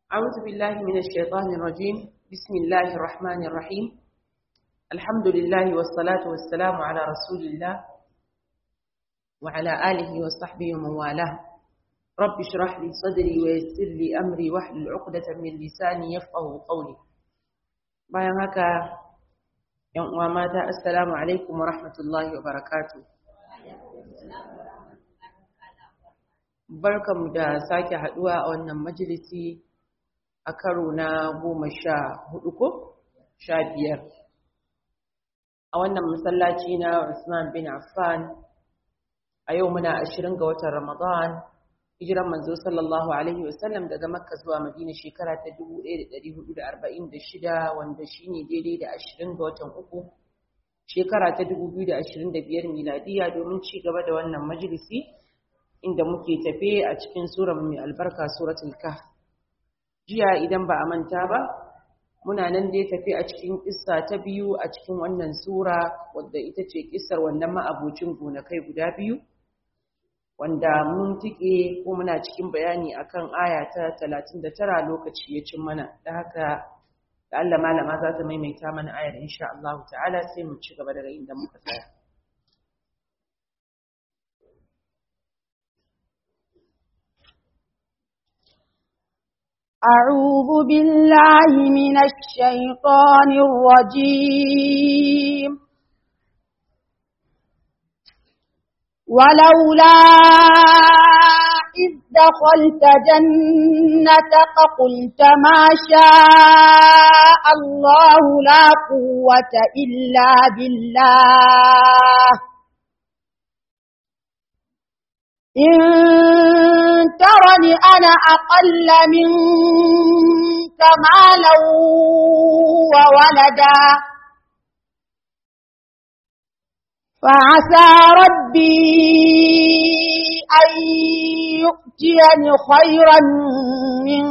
أعوذ بالله من الشيطان الرجيم بسم الله الرحمن الرحيم الحمد لله والصلاة والسلام على رسول الله وعلى آله وصحبه ومن والاه رب اشرح لي صدري ويسر لي أمري واحلل عقدة من لساني يفقه قولي bayan haka ‘yan uwa mata assalamu alaikum wa rahmatullahi wa barakatu barkamu da sake haduwa a wannan majalisi a karo na goma sha hudu ko sha biyar a wannan masallaci na Usman bin Affan a yau muna ashirin ga watan Ramadan hijiran manzo sallallahu alaihi wasallam daga Makka zuwa Madina shekara ta 1446 wanda shine daidai da 20 ga watan uku shekara ta 2025 miladiya domin ci gaba da wannan majalisi inda muke tafe a cikin sura mai albarka suratul kahf jiya idan ba a manta ba muna nan dai tafi a cikin kissa ta biyu a cikin wannan sura wadda ita ce kissar wannan ma'abocin gonakai guda biyu wanda mun tike ko muna cikin bayani akan aya ta 39 lokaci ya cin mana da haka da Allah malama za ta maimaita mana ayar insha Allah ta'ala sai mu ci gaba daga inda muka tsaya أعوذ بالله من الشيطان الرجيم ولولا إذ دخلت جنتك قلت ما شاء الله لا قوة إلا بالله إن ترني أنا أقل منك مالا وولدا فعسى ربي أن يؤتيني خيرا من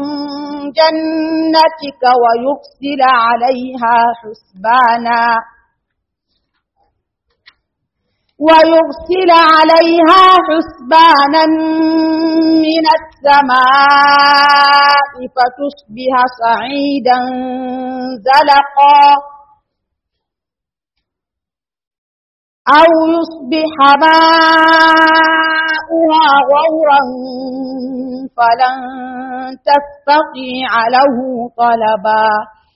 جنتك ويرسل عليها حسبانا ويرسل عليها حسبانا من السماء فتصبح صعيدا زلقا أو يصبح ماؤها غورا فلن تستطيع له طلبا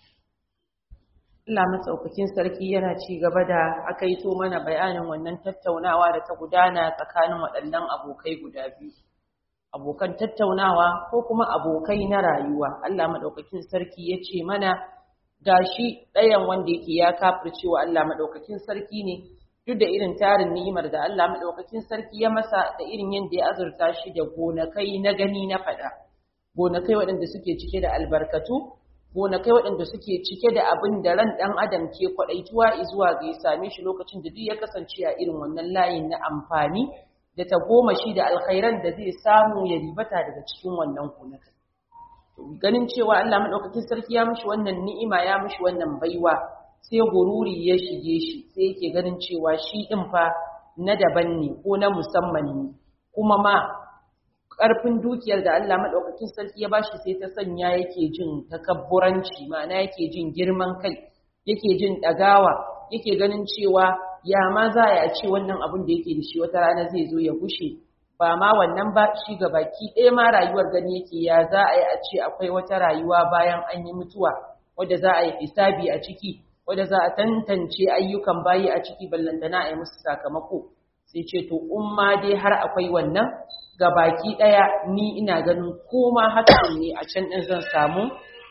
Allah matsaukakin sarki yana ci gaba da aka yi to mana bayanin wannan tattaunawa da ta gudana tsakanin waɗannan abokai guda biyu. Abokan tattaunawa ko kuma abokai na rayuwa. Allah maɗaukakin sarki ya ce mana gashi ɗayan wanda yake ya kafircewa Allah maɗaukakin sarki ne duk da irin tarin ni'imar da Allah maɗaukakin sarki ya masa da irin yadda ya azurta shi da gonakai na gani na faɗa. Gonakai waɗanda suke cike da albarkatu gonakai waɗanda suke cike da abin da ran ɗan adam ke kwaɗaituwa zuwa ga ya same shi lokacin da duk ya kasance a irin wannan layin na amfani da ta goma shi da alkhairan da zai samu ya ribata daga cikin wannan gonakai. Ganin cewa Allah maɗaukakin sarki ya mishi wannan ni'ima ya mishi wannan baiwa sai gururi ya shige shi sai yake ganin cewa shi ɗin fa na daban ne ko na musamman ne kuma ma ƙarfin dukiyar da Allah maɗaukakin sarki ya bashi sai ta sanya yake jin takabburanci ma'ana yake jin girman kai yake jin ɗagawa yake ganin cewa ya ma za a ce wannan abin da yake da shi wata rana zai zo ya gushe ba ma wannan ba shi ga baki ɗaya ma rayuwar gani yake ya za a yi a ce akwai wata rayuwa bayan an yi mutuwa wadda za a yi hisabi a ciki wadda za a tantance ayyukan bayi a ciki ballantana a yi musu sakamako sai ce to umma dai har akwai wannan ga baki ɗaya ni ina ganin koma hakan ne a can ɗin zan samu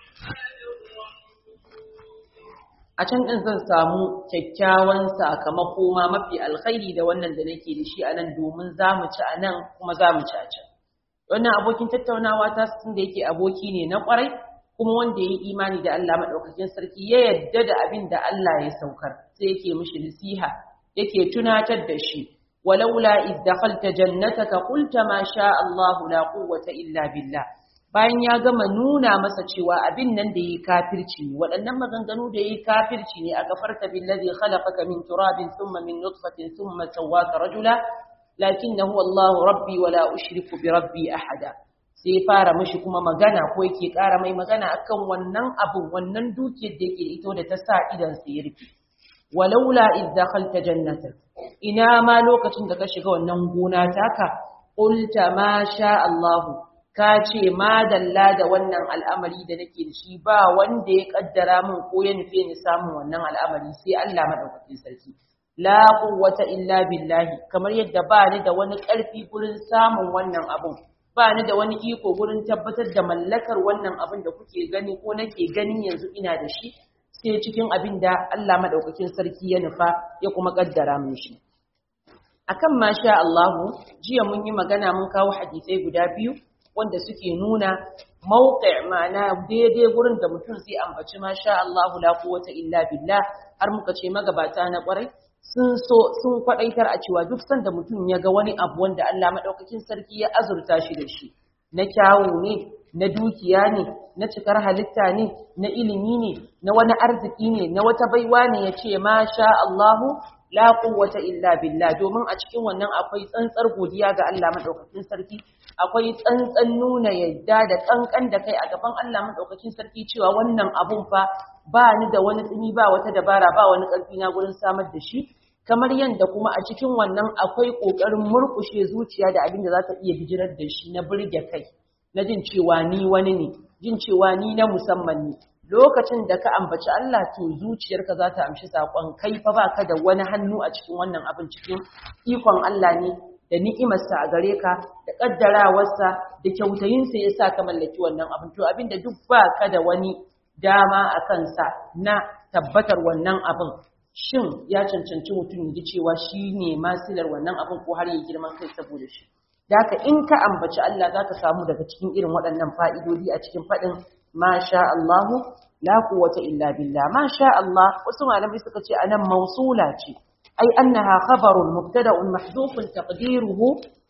a can ɗin zan samu kyakkyawan sakamako ma mafi alkhairi da wannan da nake da shi a nan domin za mu ci a nan kuma za mu ci a can wannan abokin tattaunawa ta sun da yake aboki ne na ƙwarai kuma wanda ya yi imani da Allah maɗaukakin sarki ya yadda da abin da Allah ya saukar sai yake mishi nasiha yake tunatar da shi ولولا إذ دخلت جنتك قلت ما شاء الله لا قوة إلا بالله bayan ya gama nuna masa cewa abin nan da yi kafirci ne waɗannan maganganu da yi kafirci ne a gafarta billazi khalaqaka min turabin thumma min nutfatin thumma sawwaka rajula lakinnahu Allahu rabbi wa la ushriku bi rabbi ahada sai fara mishi kuma magana ko yake ƙara mai magana akan wannan abun wannan dukiyar da yake ito da ta sa idan sa ya rufe walaula id dakhalta jannatak ina ma lokacin da ka shiga wannan gona taka qulta ma sha Allah ka ce ma dalla da wannan al'amari da nake da shi ba wanda ya kaddara min ko ya nufe ni samun wannan al'amari sai Allah madaukakin sarki la quwwata illa billahi kamar yadda ba ni da wani ƙarfi gurin samun wannan abun ba ni da wani iko gurin tabbatar da mallakar wannan abin da kuke gani ko nake ganin yanzu ina da shi sai cikin abin da Allah madaukakin sarki ya nufa ya kuma kaddara min shi akan masha Allah jiya mun yi magana mun kawo hadisai guda biyu wanda suke nuna mawqi' ma'ana daidai gurin da mutum zai ambaci masha Allah la quwwata illa billah har muka ce magabata na kwarai sun so sun kwadaitar a cewa duk sanda mutum ya ga wani abu wanda Allah madaukakin sarki ya azurta shi da shi na kyawu ne na dukiya ne na cikar halitta ne na ilimi ne na wani arziki ne na wata baiwa ne ya ce ma sha Allahu la quwwata illa billah domin a cikin wannan akwai tsantsar godiya ga Allah madaukakin sarki akwai tsantsan nuna yadda da kankan da kai a gaban Allah madaukakin sarki cewa wannan abun fa ba ni da wani tsini ba wata dabara ba wani karfi na gurin samar da shi kamar yadda kuma a cikin wannan akwai kokarin murkushe zuciya da abin da za ta iya bijirar da shi na burge kai na jin cewa ni wani ne jin cewa ni na musamman ne lokacin da ka ambaci Allah to zuciyarka za ta amshi saƙon kai fa ba ka da wani hannu a cikin wannan abin cikin ikon Allah ne da ni'imarsa a gare ka da ƙaddarawarsa da kyautayinsa ya sa ka mallaki wannan abin to abin da duk ba ka da wani dama a kansa na tabbatar wannan abin shin ya cancanci mutum ji cewa shi ne masilar wannan abin ko har yi girman kai saboda shi da haka in ka ambaci Allah za ka samu daga cikin irin waɗannan fa'idodi a cikin faɗin ma sha Allahu la quwwata illa billah ma sha Allah wasu malamai suka ce anan mausula ce ai annaha khabarun mubtada'un mahdhufun taqdiruhu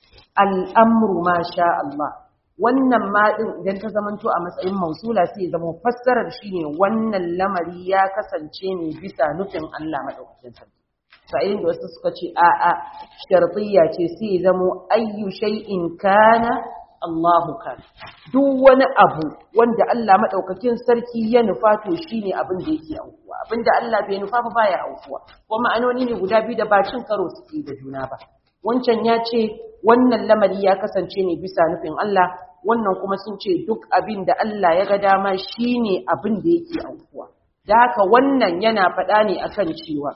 al-amru ma sha Allah wannan ma din idan ta zamanto a matsayin mausula sai zama fassarar shine wannan lamari ya kasance ne bisa nufin Allah madaukakin sarki sa'in da wasu suka ce a a shartiyya ce sai zamo ayyu shay'in kana Allahu kan duk wani abu wanda Allah madaukakin sarki ya nufa to shine abin da yake aukuwa abinda Allah bai nufa ba baya aukuwa kuma ma'anoni ne guda biyu da ba cin karo suke da juna ba wancan ya ce wannan lamari ya kasance ne bisa nufin Allah wannan kuma sun ce duk abin da Allah ya ga dama shine abin da yake aukuwa da haka wannan yana faɗa ne akan cewa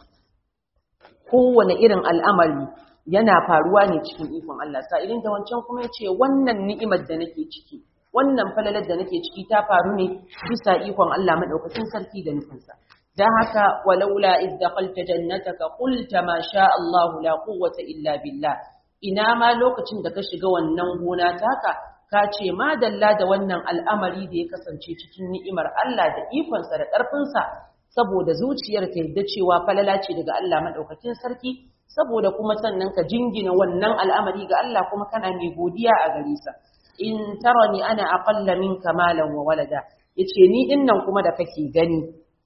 kowane irin al'amari yana faruwa ne cikin ikon Allah sa'ilin da wancan kuma ya ce wannan ni'imar da nake ciki wannan falalar da nake ciki ta faru ne bisa ikon Allah maɗaukacin sarki da nufinsa don haka walaula iz dakhalta jannataka qulta ma sha Allah la quwwata illa billah ina ma lokacin da ka shiga wannan gona taka ka ce ma dalla da wannan al'amari da ya kasance cikin ni'imar Allah da ikonsa da ƙarfinsa saboda zuciyar ta yadda cewa falala ce daga Allah madaukakin sarki saboda kuma sannan ka jingina wannan al'amari ga Allah kuma kana mai godiya a gare sa in tarani ana aqalla minka malan wa walada yace ni dinnan kuma da kake gani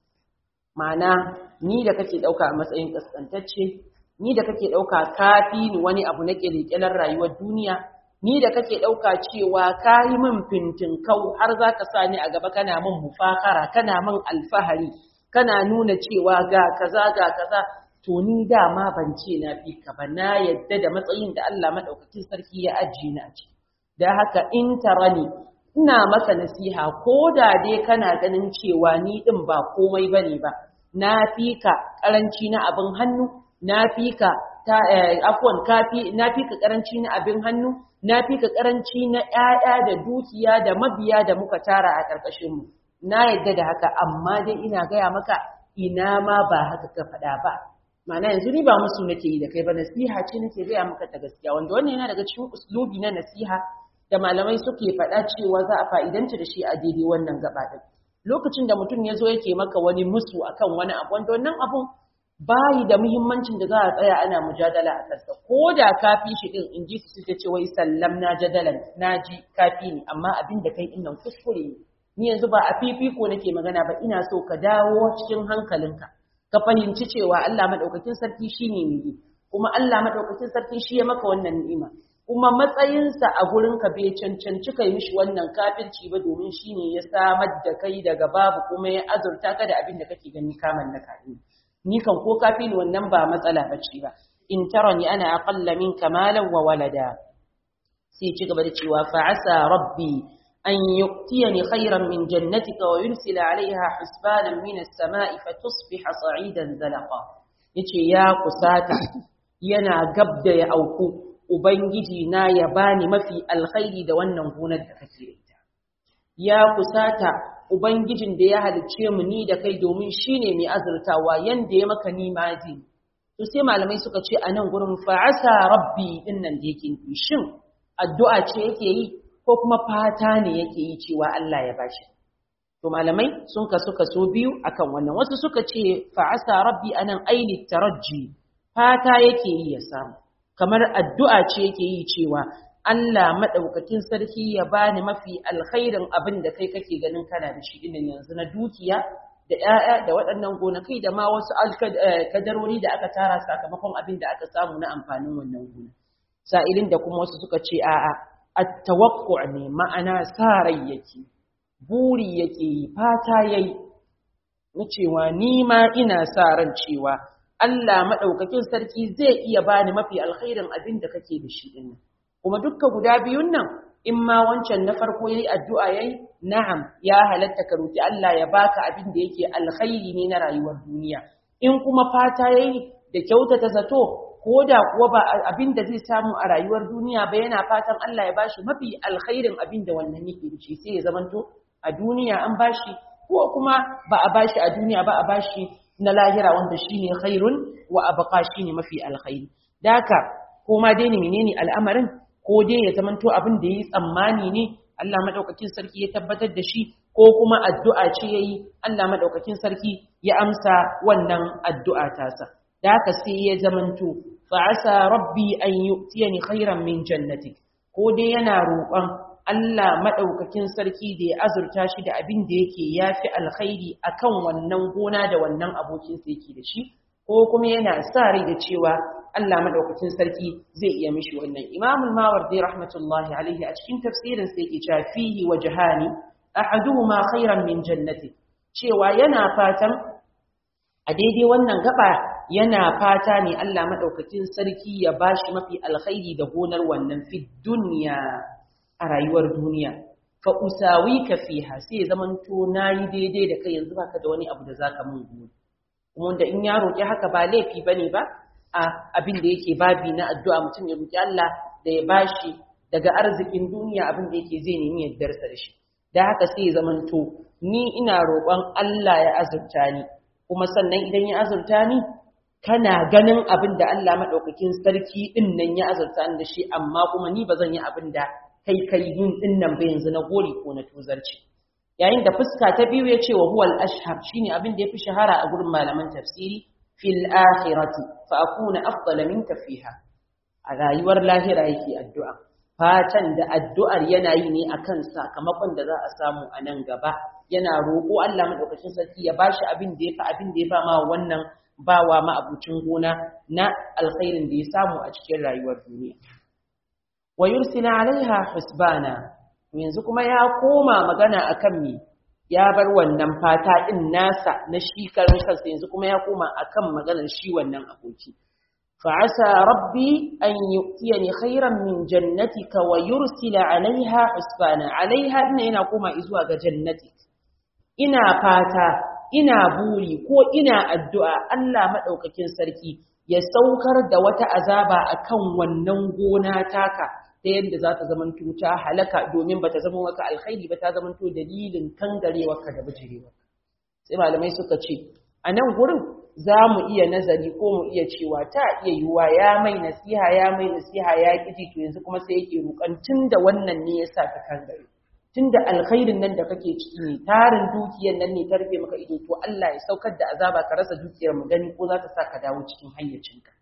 ma'ana ni da kake dauka a matsayin kaskantacce ni da kake dauka kafi ni wani abu na kirkirar rayuwar duniya ni da kake dauka cewa kai min fintin kau har zaka sa ni a gaba kana min mufakara kana min alfahari kana nuna cewa ga kaza ga kaza to ni dama ban ce na fi ka ba na yadda da matsayin da Allah madaukakin sarki ya ajiye ni a ciki da haka in tarani ina maka nasiha ko da dai kana ganin cewa ni din ba komai bane ba na fi ka karanci na abin hannu na fi ka ta afwan kafi na fi ka karanci na abin hannu na fi ka karanci na ƴaƴa da dukiya da mabiya da muka tara a ƙarƙashin mu na yadda da haka amma dai ina gaya maka ina ma ba haka ka faɗa ba ma'ana yanzu ni ba musu nake yi da kai ba nasiha ce nake gaya maka ta gaskiya wanda wannan yana daga cikin uslubi na nasiha da malamai suke faɗa cewa za a fa'idanta da shi a daidai wannan gaba ɗin lokacin da mutum ya zo yake maka wani musu akan wani abu wanda wannan abun bayi da muhimmancin da za a tsaya ana mujadala a kansa ko da kafi shi din in ji su suke ce wai sallam na jadalan na ji kafi ne amma abin da kai innan kuskure ne ni yanzu ba a fifiko nake magana ba ina so ka dawo cikin hankalinka ka fahimci cewa Allah madaukakin sarki shine mai kuma Allah madaukakin sarki shi ya maka wannan ni'ima kuma matsayinsa a gurinka bai cancanci kai mishi wannan kafirci ba domin shine ya samar da kai daga babu kuma ya azurta ka da abin da kake gani ka mallaka ne ni kan ko kafin wannan ba matsala bace ba in tarani ana aqalla minka malan wa walada sai ci gaba da cewa fa asa rabbi an yu'tiyani khayran min jannatika wa yursila 'alayha hisbanan min as-sama'i fatusbiha sa'idan zalaqa yace ya kusata yana gabda ya auku ubangiji na ya bani mafi alkhairi da wannan gonar da kake da ita ya kusata ubangijin da ya halicce mu ni da kai domin shine mai azurtawa yanda ya maka ni ma ji to sai malamai suka ce a nan gurin fa'asa rabbi din nan da yake yi shin addu'a ce yake yi ko kuma fata ne yake yi cewa Allah ya bashi to malamai sun kasu kaso biyu akan wannan wasu suka ce fa'asa rabbi anan aini tarajji fata yake yi ya samu kamar addu'a ce yake yi cewa Allah madaukakin sarki ya bani mafi alkhairin abin da kai kake ganin kana da shi din yanzu na dukiya da ‘ya'ya da waɗannan gonakai da ma wasu kadarori da aka tara sakamakon abin da aka samu na amfanin wannan gona. Sa'ilin da kuma wasu suka ce a'a, a tawakku ne ma'ana sa rai yake, buri yake yi, fata yayi na cewa ni ma ina sa ran cewa Allah maɗaukakin sarki zai iya bani mafi alkhairin abin da kake da shi ɗin Kuma dukka guda biyun nan in ma wancan na farko yayi addu'a yayi na'am ya halatta ka roki Allah ya baka abin da yake alkhairi ne na rayuwar duniya in kuma fata yayi da kyautata zato ko da kuwa ba abin da zai samu a rayuwar duniya ba yana fatan Allah ya bashi mafi alkhairin abin da wannan yake da shi sai ya zamanto a duniya an bashi ko kuma ba a bashi a duniya ba a bashi na lahira wanda shine khairun wa abqa shine mafi alkhairi daka ko ma dai ne menene al'amarin ko dai ya zamanto abin da yi tsammani ne Allah madaukakin sarki ya tabbatar da shi ko kuma addu'a ce yayi Allah madaukakin sarki ya amsa wannan addu'a tasa da haka sai ya zamanto fa asa rabbi an yu'tiyani khairan min jannatik ko dai yana roƙon Allah madaukakin sarki da ya azurta shi da abin da yake yafi alkhairi akan wannan gona da wannan abokin sa yake da shi ko kuma yana sa rai da cewa Allah madaukakin sarki zai iya mishi wannan Imam al-Mawardi rahmatullahi alaihi a cikin tafsirin sa yake cewa fihi wajhani ahaduhuma khairan min jannati cewa yana fatan a daidai wannan gaba yana fata ne Allah madaukakin sarki ya bashi mafi alkhairi da gonar wannan fi dunya a rayuwar duniya fa usawika fiha sai zaman to nayi daidai da kai yanzu baka da wani abu da zaka mun gode kuma wanda in ya roki haka ba laifi bane ba a abin da yake babi na addu'a mutum ya roki Allah da ya bashi daga arzikin duniya abin da yake zai nemi yardarsa da shi da haka sai ya zamanto ni ina roƙon Allah ya azurta ni kuma sannan idan ya azurta ni kana ganin abin da Allah madaukakin sarki din nan ya azurta ni da shi amma kuma ni ba zan yi abin da kai kai yin din nan ba yanzu na gori ko na tuzarci yayin da fuska ta biyu ya ce wa huwal ashhar shine abin da yafi shahara a gurin malaman tafsiri fil akhirati fa akuna afdala minka fiha a rayuwar lahira yake addu'a fatan da addu'ar yana yi ne akan sakamakon da za a samu a nan gaba yana roƙo Allah madaukakin sarki ya bashi abin da yafi abin da ya ba ma wannan bawa ma abucin gona na alkhairin da ya samu a cikin rayuwar duniya wa yursila alaiha husbana yanzu kuma ya koma magana akan me ya bar wannan fata din nasa na shi karin kansa yanzu kuma ya koma akan maganar shi wannan aboki فعسى ربي أن يؤتيني خيرا من جنتك ويرسل عليها حسبانا عليها إن إنا قوم إزواج جنتك إنا فاتا إنا بوري كو إنا الدعاء ألا مدوككين سركي يسوكر دوات أزابا أكون وننغونا تاكا ta yadda za ta zamanto ta halaka domin ba ta zama maka alkhairi ba ta zamanto dalilin kangarewarka da bijirewarka sai malamai suka ce a nan gurin za mu iya nazari ko mu iya cewa ta iya yiwuwa ya mai nasiha ya mai nasiha ya ƙiji to yanzu kuma sai yake roƙon tun da wannan ne ya sa ka kan gari tun da alkhairin nan da kake ciki ne tarin dukiyar nan ne ta rufe maka ido to Allah ya saukar da azaba ka rasa dukiyar mu gani ko za ta sa ka dawo cikin hayyacinka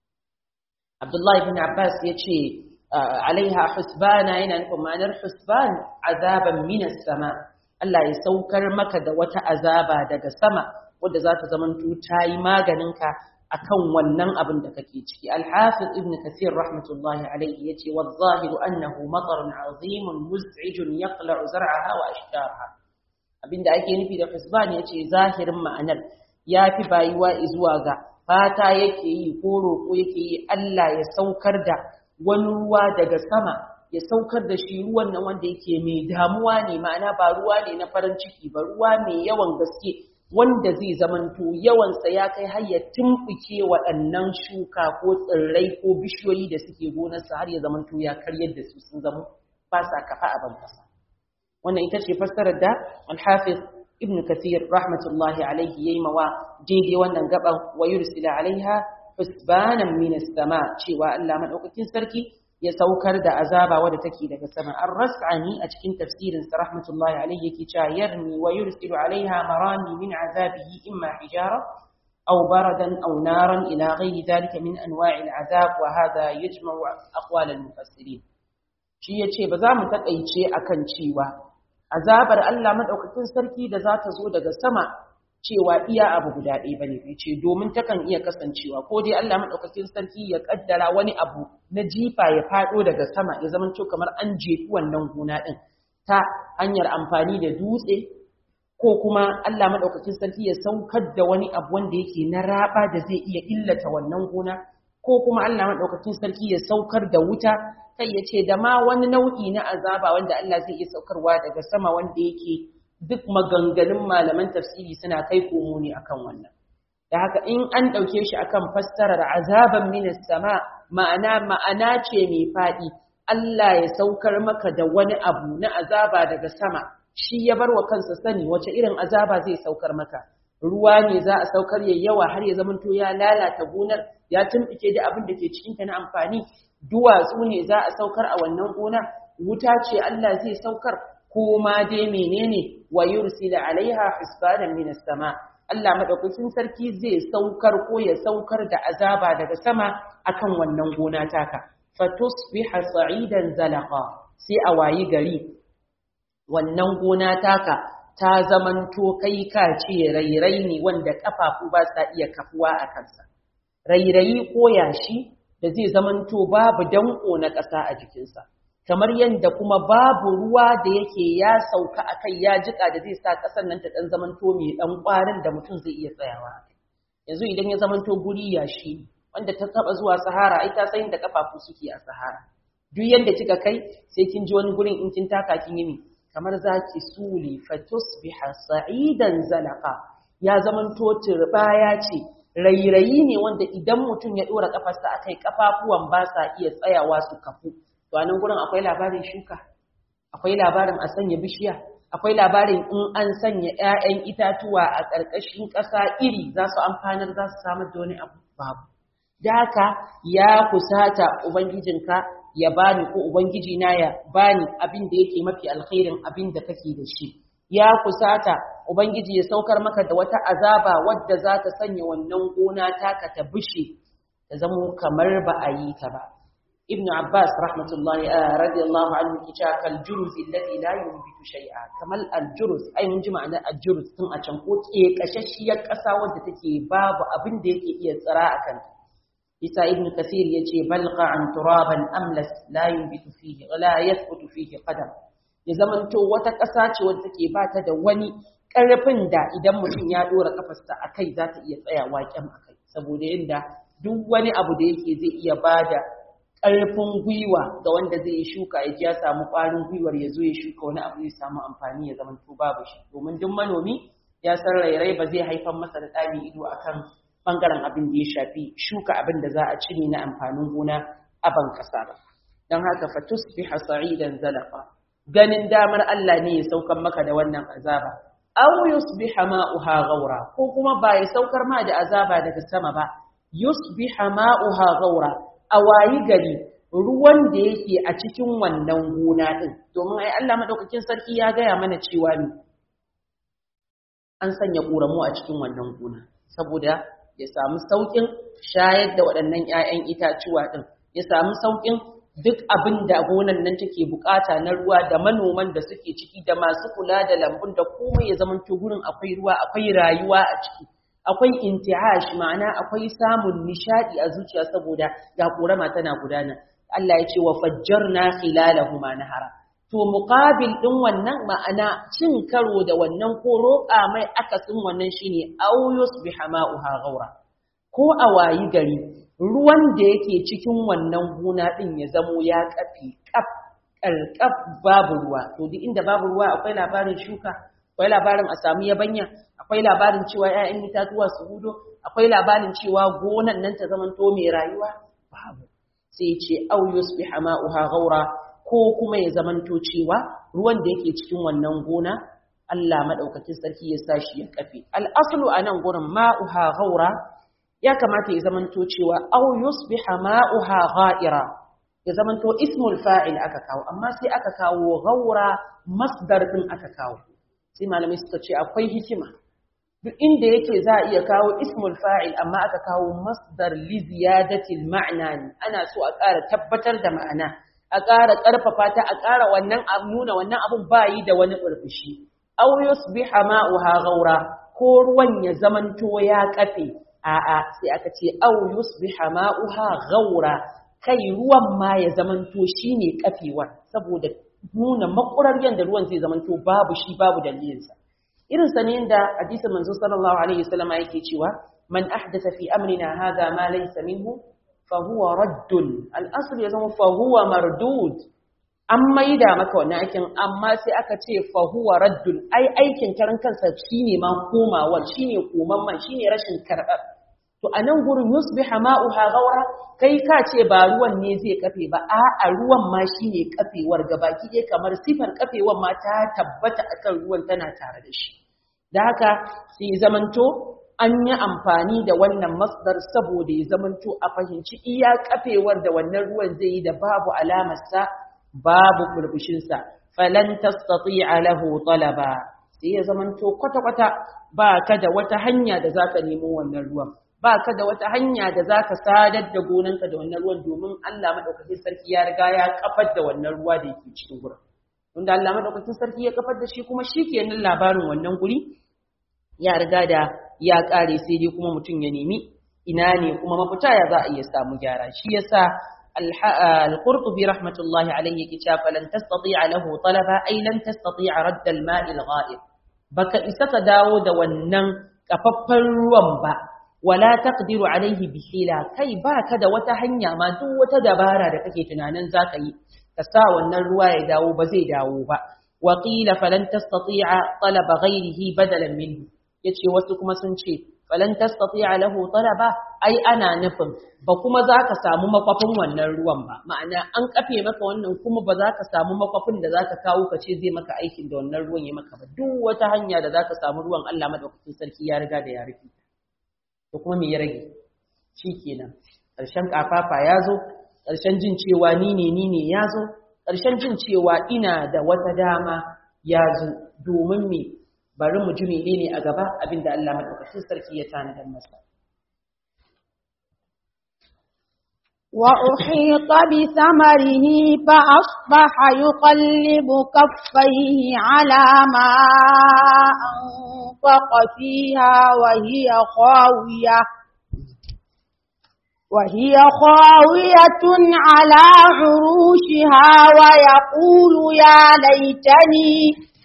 Abdullahi bin Abbas ya ce alaiha husbana yana nufin ma'anar husban azaban minas sama Allah ya saukar maka da wata azaba daga sama wadda za ta zamanto ta yi maganinka akan wannan abin da kake ciki al-hafiz ibn kathir rahmatullahi alayhi yace wa zahiru annahu matarun azimun muz'ijun yaqla'u zar'aha wa ashjaraha abinda ake nufi da hisban yace zahirin ma'anar yafi bayuwa zuwa ga fata yake yi ko roƙo yake yi Allah ya saukar da wani ruwa daga sama ya saukar da shi ruwan nan wanda yake mai damuwa ne ma'ana ba ruwa ne na farin ciki ba ruwa mai yawan gaske wanda zai zamanto yawansa ya kai har ya tumɓuke waɗannan shuka ko tsirrai ko bishiyoyi da suke gonarsa har ya zamanto ya karyar da su sun zama ba sa kafa a ban kasa wannan ita ce fassarar da al-hafiz ibn kathir rahmatullahi alaihi yayi mawa daidai wannan gaban wa yursila alaiha husbanan min as-sama cewa Allah madaukakin sarki ya saukar da azaba wadda take daga sama ar-ras'ani a cikin tafsirin sa rahmatullahi alayhi yake cewa yarmi wa yursilu alaiha marami min azabihi imma hijara aw baradan aw naran ila ghayri dhalika min anwa'i al-azab wa hadha yajma'u aqwal al-mufassirin shi yace ba za mu takaice akan cewa azabar Allah madaukakin sarki da za ta zo daga sama cewa iya abu guda ɗaya bane bai ce domin takan iya kasancewa ko dai Allah madaukakin sarki ya kaddara wani abu na jifa ya fado daga sama ya zama to kamar an jefi wannan gona din ta hanyar amfani da dutse ko kuma Allah madaukakin sarki ya saukar da wani abu wanda yake na raba da zai iya illata wannan gona ko kuma Allah madaukakin sarki ya saukar da wuta kai ya ce da ma wani nau'i na azaba wanda Allah zai iya saukarwa daga sama wanda yake duk maganganun malaman tafsiri suna kai komo ne akan wannan da haka in an ɗauke shi akan fassarar azaban minas sama ma'ana ma'ana ce mai faɗi Allah ya saukar maka da wani abu na azaba daga sama shi ya bar wa kansa sani wace irin azaba zai saukar maka ruwa ne za a saukar ya yawa har ya zamanto ya lalata gonar ya tumɓuke da abin da ke cikinta na amfani duwatsu ne za a saukar a wannan gona wuta ce Allah zai saukar ko ma dai menene wa yursila alaiha hisbanan minas sama Allah madaukakin sarki zai saukar ko ya saukar da azaba daga sama akan wannan gona taka fatusbiha sa'idan zalaqa sai a wayi gari wannan gona taka ta zamanto kai ka ce rairai ne wanda kafafu ba sa iya kafuwa a kansa rairayi ko yashi da zai zamanto babu danko na ƙasa a jikinsa kamar yadda kuma babu ruwa da yake ya sauka a kai ya jika da zai sa ƙasar nan ta ɗan zamanto mai ɗan ƙwarin da mutum zai iya tsayawa a kai yanzu idan ya zamanto guri yashi wanda ta taɓa zuwa sahara ai ta san da kafafu suke a sahara duk yadda kika kai sai kin ji wani gurin in kin taka kin yi kamar zaki suli fatusbiha sa'idan zalaqa ya zamanto turbaya ce rairayi ne wanda idan mutum ya dora kafarsa akai kafafuwan ba sa iya tsayawa su kafu to anan gurin akwai labarin shuka akwai labarin a sanya bishiya akwai labarin in an sanya ƴaƴan itatuwa a ƙarƙashin ƙasa iri za su amfanar za su samar da wani abu babu da haka ya kusata ubangijinka ya bani ko ubangiji na ya bani abin da yake mafi alkhairin abin da kake da shi ya kusata ubangiji ya saukar maka da wata azaba wadda za ta sanya wannan gona taka ta bushe ta zamo kamar ba a yi ta ba ibn abbas rahmatullahi radiyallahu anhu kica kal juruz alladhi la yunbitu shay'a kamal al juruz ai mun ji ma'anar al juruz tun a can ko ke kashashiyar kasa wadda take babu abin da yake iya tsara akan ta isa ibn kathir yace balqa an turaban amlas la yunbitu fihi wala yathbutu fihi qadam ya zamanto wata ƙasa ce wadda take ba ta da wani ƙarfin da idan mutum ya dora kafarsa a kai za ta iya tsayawa kyam a kai saboda yadda duk wani abu da yake zai iya bada ƙarfin gwiwa ga wanda zai yi shuka ya ji ya samu ƙwarin gwiwar ya zo ya shuka wani abu zai samu amfani ya zamanto babu shi domin duk manomi ya san rairai ba zai haifar masa da ɗami ido akan bangaren abin da ya shafi shuka abin da za a cire na amfanin gona a ban kasa ba don haka fatus bi sa'idan zalafa ganin damar Allah ne ya saukar maka da wannan azaba aw yusbiha ma'uha ghaura ko kuma ba ya saukar ma da azaba daga sama ba yusbiha ma'uha ghaura a wayi gari ruwan da yake a cikin wannan gona din domin ai Allah madaukakin sarki ya gaya mana cewa ne an sanya ƙoramu a cikin wannan gona saboda ya samu sauƙin shayar da waɗannan 'ya'yan itacuwa ɗin ya samu sauƙin duk abin da gonan nan take bukata na ruwa da manoman da suke ciki da masu kula da lambun da komai ya zama gurin akwai ruwa akwai rayuwa a ciki akwai inti'ash ma'ana akwai samun nishadi a zuciya saboda ga korama tana gudana Allah ya ce wa fajjarna khilalahuma nahara to muqabil din wannan ma'ana cin karo da wannan ko roƙa mai akasin wannan shine aw yusbiha ma'uha ghaura ko a wayi gari ruwan da yake cikin wannan gona din ya zamo ya kafi kaf karkaf babu ruwa to duk inda babu ruwa akwai labarin shuka akwai labarin a samu yabanya akwai labarin cewa 'ya'yan itatuwa su hudo akwai labarin cewa gonan nan ta zamanto mai rayuwa babu sai ce au yusbiha ma'uha ghaura ko kuma ya zamanto cewa ruwan da yake cikin wannan gona Allah madaukakin sarki ya sa shi ya kafe al-aslu anan gurin ma'uha ghaura ya kamata ya zamanto cewa au yusbiha ma'uha ghaira ya zamanto ismul fa'il aka kawo amma sai aka kawo ghaura masdar din aka kawo sai malamai suka ce akwai hikima duk inda yake za a iya kawo ismul fa'il amma aka kawo masdar li ziyadatil ma'na ne ana so a ƙara tabbatar da ma'ana a ƙara ƙarfafa ta a ƙara wannan abu nuna wannan abun bayi da wani ƙurfushi aw yusbiha ma'uha ghaura ko ruwan ya zamanto ya kafe a'a sai aka ce aw yusbiha ma'uha ghaura kai ruwan ma ya zamanto shine kafewar saboda nuna makurar yanda ruwan zai zamanto babu shi babu dalilinsa irin sa ne da hadisin manzo sallallahu alaihi wasallam yake cewa man ahdatha fi amrina hadha ma laysa minhu fa huwa raddun al-asl ya zama fa huwa mardud an maida maka wannan aikin amma sai aka ce fa huwa raddun ai aikin karan kansa shine ma komawar shine komamman shine rashin karɓar to a nan gurin yusbiha ma'uha ghaura kai ka ce ba ruwan ne zai kafe ba a'a ruwan ma shine kafewar gabaki ɗaya kamar sifar kafewar ma ta tabbata akan ruwan tana tare da shi da haka sai zamanto an yi amfani da wannan masdar saboda ya zamanto a fahimci iya kafewar da wannan ruwan zai yi da babu alamarsa babu kurbushinsa falan tastati'a lahu talaba sai ya zamanto kwata-kwata ba ka da wata hanya da zaka nemo wannan ruwan ba ka da wata hanya da zaka sadar da gonanka da wannan ruwan domin Allah madaukakin sarki ya riga ya kafar da wannan ruwa da yake cikin gurin wanda Allah madaukakin sarki ya kafar da shi kuma shikenan labarin wannan guri ya riga da ya kare sai dai kuma mutum ya nemi ina ne kuma mafita ya za a iya samu gyara shi yasa al-Qurtubi rahmatullahi alayhi yake cewa falan tastati'a lahu talaba ay lan tastati'a radd al-ma'i al-gha'ib baka isa ka dawo da wannan kafaffan ruwan ba wala taqdiru alayhi bi hila kai baka da wata hanya ma duk wata dabara da kake tunanin zaka yi ka sa wannan ruwa ya dawo ba zai dawo ba wa qila falan tastati'a talaba ghayrihi badalan minhu yace wasu kuma sun ce falan tastati'a lahu talaba ai ana nufin ba kuma zaka samu makwafin wannan ruwan ba ma'ana an kafe maka wannan kuma ba za ka samu makwafin da zaka kawo ka ce zai maka aikin da wannan ruwan ya maka ba duk wata hanya da zaka samu ruwan Allah madaukakin sarki ya riga da ya rufe to kuma me ya rage shikenan ƙarshen kafafa ya zo ƙarshen jin cewa ni ne ni ne ya zo ƙarshen jin cewa ina da wata dama ya zo domin me bari mu ji menene a gaba abinda Allah madaukakin sarki ya tanadar masa وأحيط بثمره فأصبح يقلب كفيه على ما أنفق فيها وهي خاوية وهي خاوية على عروشها ويقول يا ليتني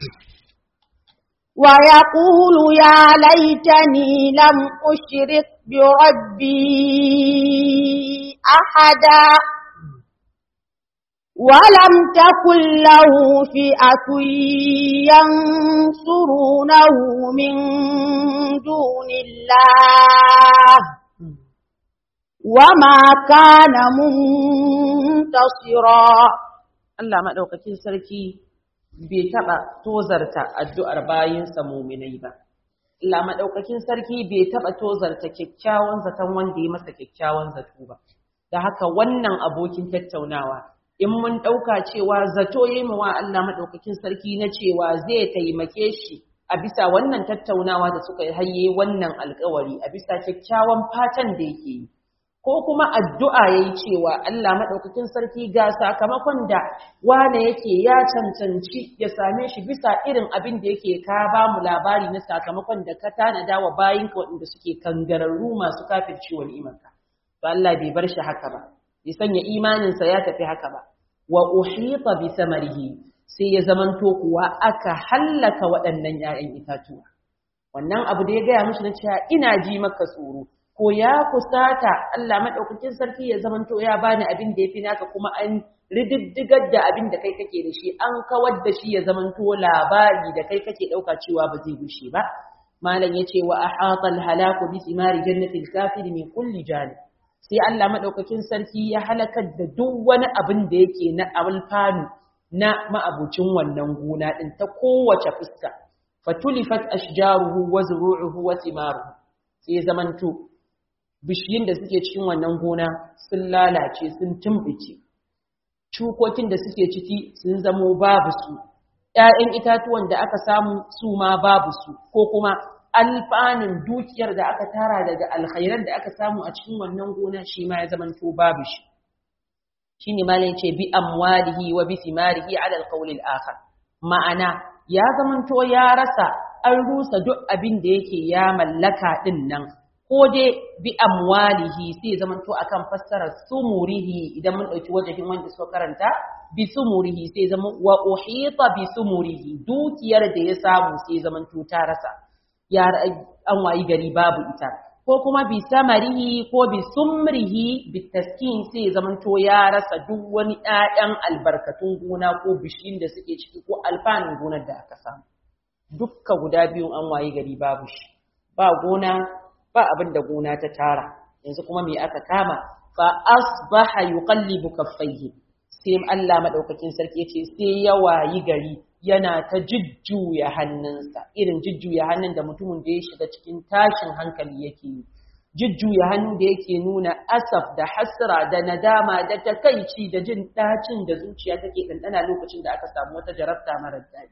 ويقول يا ليتني لم أشرك بربي أحدا ولم تكن له فئة ينصرونه من دون الله وما كان منتصرا Allah maɗaukakin sarki bai taɓa tozarta addu'ar bayinsa muminai ba. Allah maɗaukakin sarki bai taɓa tozarta kyakkyawan zaton wanda ya masa kyakkyawan zato ba. Da haka wannan abokin tattaunawa, in mun ɗauka cewa zato ya yi wa Allah maɗaukakin sarki na cewa zai taimake shi a bisa wannan tattaunawa da suka haye wannan alkawari a bisa kyakkyawan fatan da yake yi. ko kuma addu'a yayi cewa Allah madaukakin sarki ga sakamakon da wane yake ya cancanci ya same shi bisa irin abin da yake ka ba mu labari na sakamakon da ka tanada wa bayinka waɗanda suke kangararru masu kafirci wa ni'imarka to Allah bai bar shi haka ba bai sanya imaninsa ya tafi haka ba wa uhita bi samarihi sai ya zamanto kuwa aka hallaka waɗannan 'ya'yan itatuwa wannan abu da ya gaya mishi na cewa ina ji maka tsoro ko ya kusata Allah madaukakin sarki ya zamanto ya bani abin da yafi naka kuma an rididdigar da abin da kai kake da shi an kawar da shi ya zamanto labari da kai kake dauka cewa ba zai gushe ba malam yace wa ahata al-halaku bi thimari jannati al-kafir min kulli janib sai Allah madaukakin sarki ya halakar da duk wani abin da yake na alfanu na ma'abucin wannan gona din ta kowace fuska fatulifat ashjaruhu wa zuru'uhu wa thimaruhu sai zamanto bishiyin da suke cikin wannan gona sun lalace sun tumbice cukokin da suke ciki sun zamo babu su ƴaƴan itatuwan da aka samu su ma babu su ko kuma alfanun dukiyar da aka tara daga alkhairan da aka samu a cikin wannan gona shi ma ya zamanto babu shi shine malai ce bi amwalihi wa bi thimarihi ala alqawl al-akhar ma'ana ya zamanto ya rasa an rusa duk abin da yake ya mallaka din nan ko dai bi amwalihi sai zamanto akan fassarar sumurihi idan mun dauki wajen wanda suka karanta bi sumurihi sai zama wa uhita bi sumurihi dukiyar da ya samu sai zamanto ta rasa ya an wayi gari babu ita ko kuma bi samarihi ko bi sumrihi bi taskin sai zamanto ya rasa duk wani ƴaƴan albarkatun gona ko bishin da suke ciki ko alfanun gonar da aka samu dukka guda biyun an wayi gari babu shi ba gona ba abin da gona ta tara yanzu kuma me aka kama fa asbaha yuqallibu kaffayhi sai Allah madaukakin sarki yace sai ya wayi gari yana ta jujjuya hannunsa irin jujjuya hannun da mutumin da ya shiga cikin tashin hankali yake yi jujjuya hannun da yake nuna asaf da hasra da nadama da takaici da jin dacin da zuciya take ɗanɗana lokacin da aka samu wata jarabta marar daɗi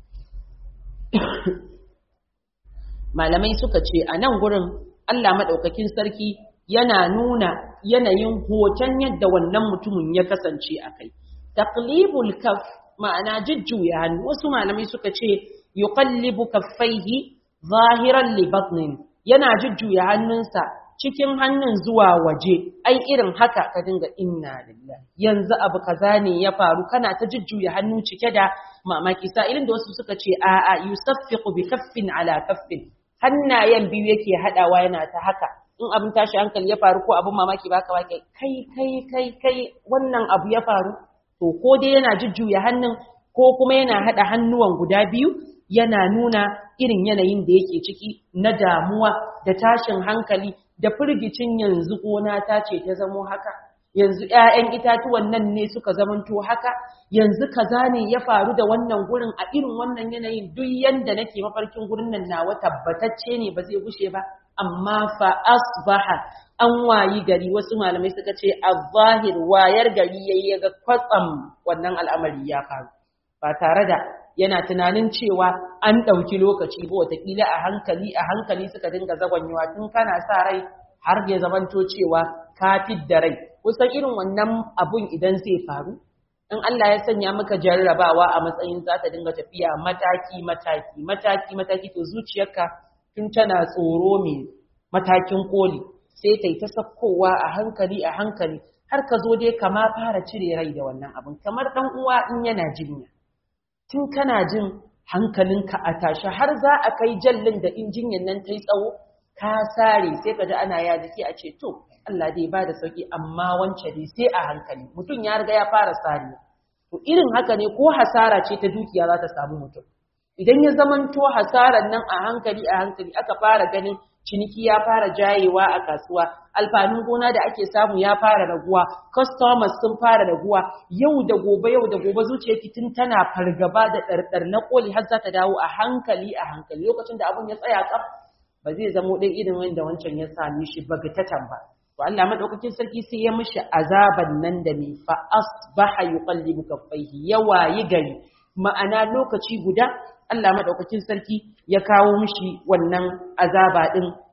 malamai suka ce a nan gurin Allah maɗaukakin sarki yana nuna yanayin hoton yadda wannan mutumin ya kasance a kai taqlibul kaf ma'ana jujjuya hannu wasu malamai suka ce yuqallibu kaffaihi zahiran li batnin yana jujjuya hannunsa cikin hannun zuwa waje ai irin haka ka dinga inna lillahi yanzu abu kaza ne ya faru kana ta jujjuya hannu cike da mamaki sa'ilin da wasu suka ce a'a yusaffiqu bi kaffin ala kaffin hannayen biyu yake hadawa yana ta haka in abin tashi hankali ya faru ko abin mamaki baka baka kai kai kai kai wannan abu ya faru to ko dai yana jujjuya hannun ko kuma yana haɗa hannuwan guda biyu yana nuna irin yanayin da yake ciki na damuwa da tashin hankali da firgicin yanzu gona ta ce ta zamo haka yanzu ‘ya'yan itatuwan nan ne suka zamanto haka yanzu kaza ne ya faru da wannan gurin a irin wannan yanayin duk yanda nake mafarkin gurin nan nawa tabbatacce ne ba zai gushe ba amma fa asbaha an wayi gari wasu malamai suka ce az-zahir wayar gari yayi ga kwatsam wannan al'amari ya faru ba tare da yana tunanin cewa an ɗauki lokaci ba watakila a hankali a hankali suka dinga zagwanyewa tun kana sa rai har ya zamanto cewa ka da rai kusan irin wannan abun idan zai faru in Allah ya sanya maka jarrabawa a matsayin za ta dinga tafiya mataki mataki mataki mataki to zuciyarka tun tana tsoro mai matakin koli sai ta yi ta sakkowa a hankali a hankali har ka zo dai kama fara cire rai da wannan abin kamar dan uwa in yana jinya tun kana jin hankalinka a tashi har za a kai jallin da in jinyan nan ta yi tsawo ka sare sai ka ji ana ya jiki a ce to Allah dai ba da sauki amma wance dai sai a hankali mutum ya riga ya fara sare to irin haka ne ko hasara ce ta dukiya za ta samu mutum idan ya zamanto hasarar nan a hankali a hankali aka fara ganin ciniki ya fara jayewa a kasuwa alfanun gona da ake samu ya fara raguwa customers sun fara raguwa yau da gobe yau da gobe zuciyarki tun tana fargaba da ɗarɗar na koli har za ta dawo a hankali a hankali lokacin da abun ya tsaya kaf ba zai zamo ɗan irin wanda wancan ya same shi bagatatan ba to Allah madaukakin sarki sai ya mishi azaban nan da mai fa asbaha yuqallibu kaffaihi ya wayi gari ma'ana lokaci guda Allah madaukakin sarki ya kawo mishi wannan azaba din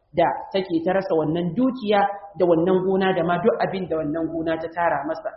da take ta rasa wannan dukiya da wannan gona da ma duk abin da wannan gona ta tara masa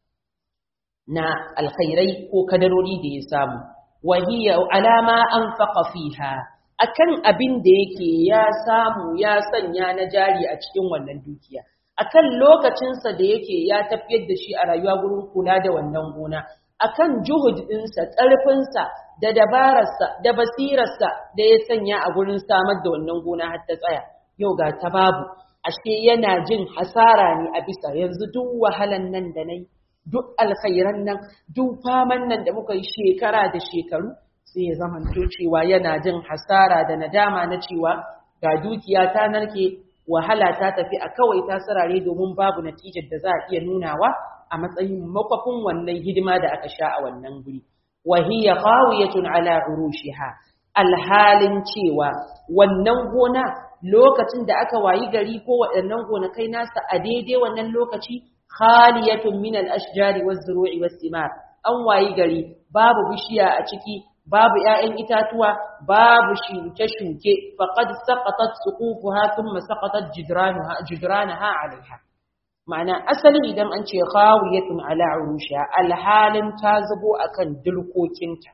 na alkhairai ko kadarori da ya samu wa hiya alama anfaqa fiha akan abin da yake ya samu ya sanya na jari a cikin wannan dukiya akan lokacinsa da yake ya tafiyar da shi a rayuwa gurin kula da wannan gona akan juhud ɗinsa ƙarfinsa da dabararsa da basirarsa da ya sanya a gurin samar da wannan gona har ta tsaya yau ga ta babu ashe yana jin hasara ne a bisa yanzu duk wahalan nan da nayi duk alkhairan nan duk faman nan da muka yi shekara da shekaru sai ya zama cewa yana jin hasara da nadama na cewa ga dukiya ta narke wahala ta tafi a kawai ta sarare domin babu natijar da za a iya nunawa a matsayin makwafin wannan hidima da aka sha a wannan guri wa hiya qawiyatun ala urushiha alhalin cewa wannan gona lokacin da aka wayi gari ko waɗannan gonakai nasa a daidai wannan lokaci khaliyatun min al-ashjari waz-zuru'i was-simar an wayi gari babu bishiya a ciki babu ‘ya'yan itatuwa, babu shuke-shuke, faƙad saƙatat suƙufuha sun masaƙatat jidranaha alaiha. Ma'ana asali idan an ce khawiyatun ala urusha alhalin ta zubo akan dulkokinta.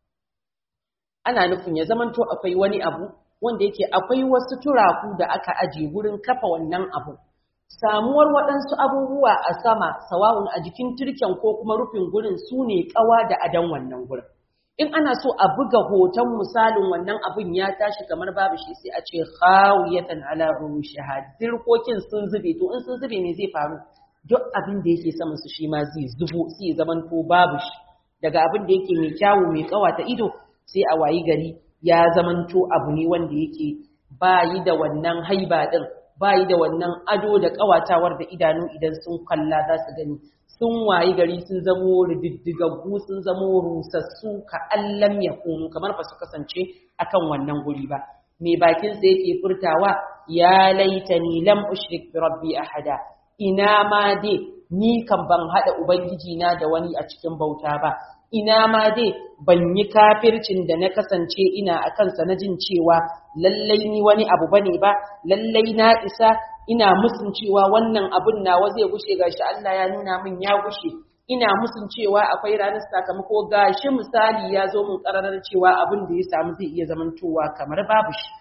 Ana nufin ya zamanto akwai wani abu wanda yake akwai wasu turaku da aka aje wurin kafa wannan abu. Samuwar waɗansu abubuwa a sama, sawa'un a jikin turken ko kuma rufin gurin su ne ƙawa da adon wannan gurin. in ana so a buga hoton misalin wannan abin ya tashi kamar babu shi sai a ce khawiyatan ala urushiha dirkokin sun zube to in sun zube ne zai faru duk abin da yake saman su shi ma zai zubo sai ya zaman to babu shi daga abin da yake mai kyawu mai kawata ido sai a wayi gari ya zaman to abu ne wanda yake bayi da wannan haiba din bayi da wannan ado da kawatawar da idanu idan sun kalla za su gani sun wayi gari sun zamo rididdigaggu sun zamo rusassu ka allam ya kunu kamar ba su kasance akan wannan guri ba mai bakin sa yake furtawa ya laitani lam ushrik bi rabbi ahada ina ma dai ni kan ban hada ubangiji na da wani a cikin bauta ba ina ma dai ban yi kafircin da na kasance ina akan sa na jin cewa lallai ni wani abu bane ba lallai na isa ina musun cewa wannan abun nawa zai gushe gashi Allah ya nuna min ya gushe ina musun cewa akwai ranar sakamako gashi misali ya zo min kararar cewa abin da ya samu zai iya zamantowa kamar babu shi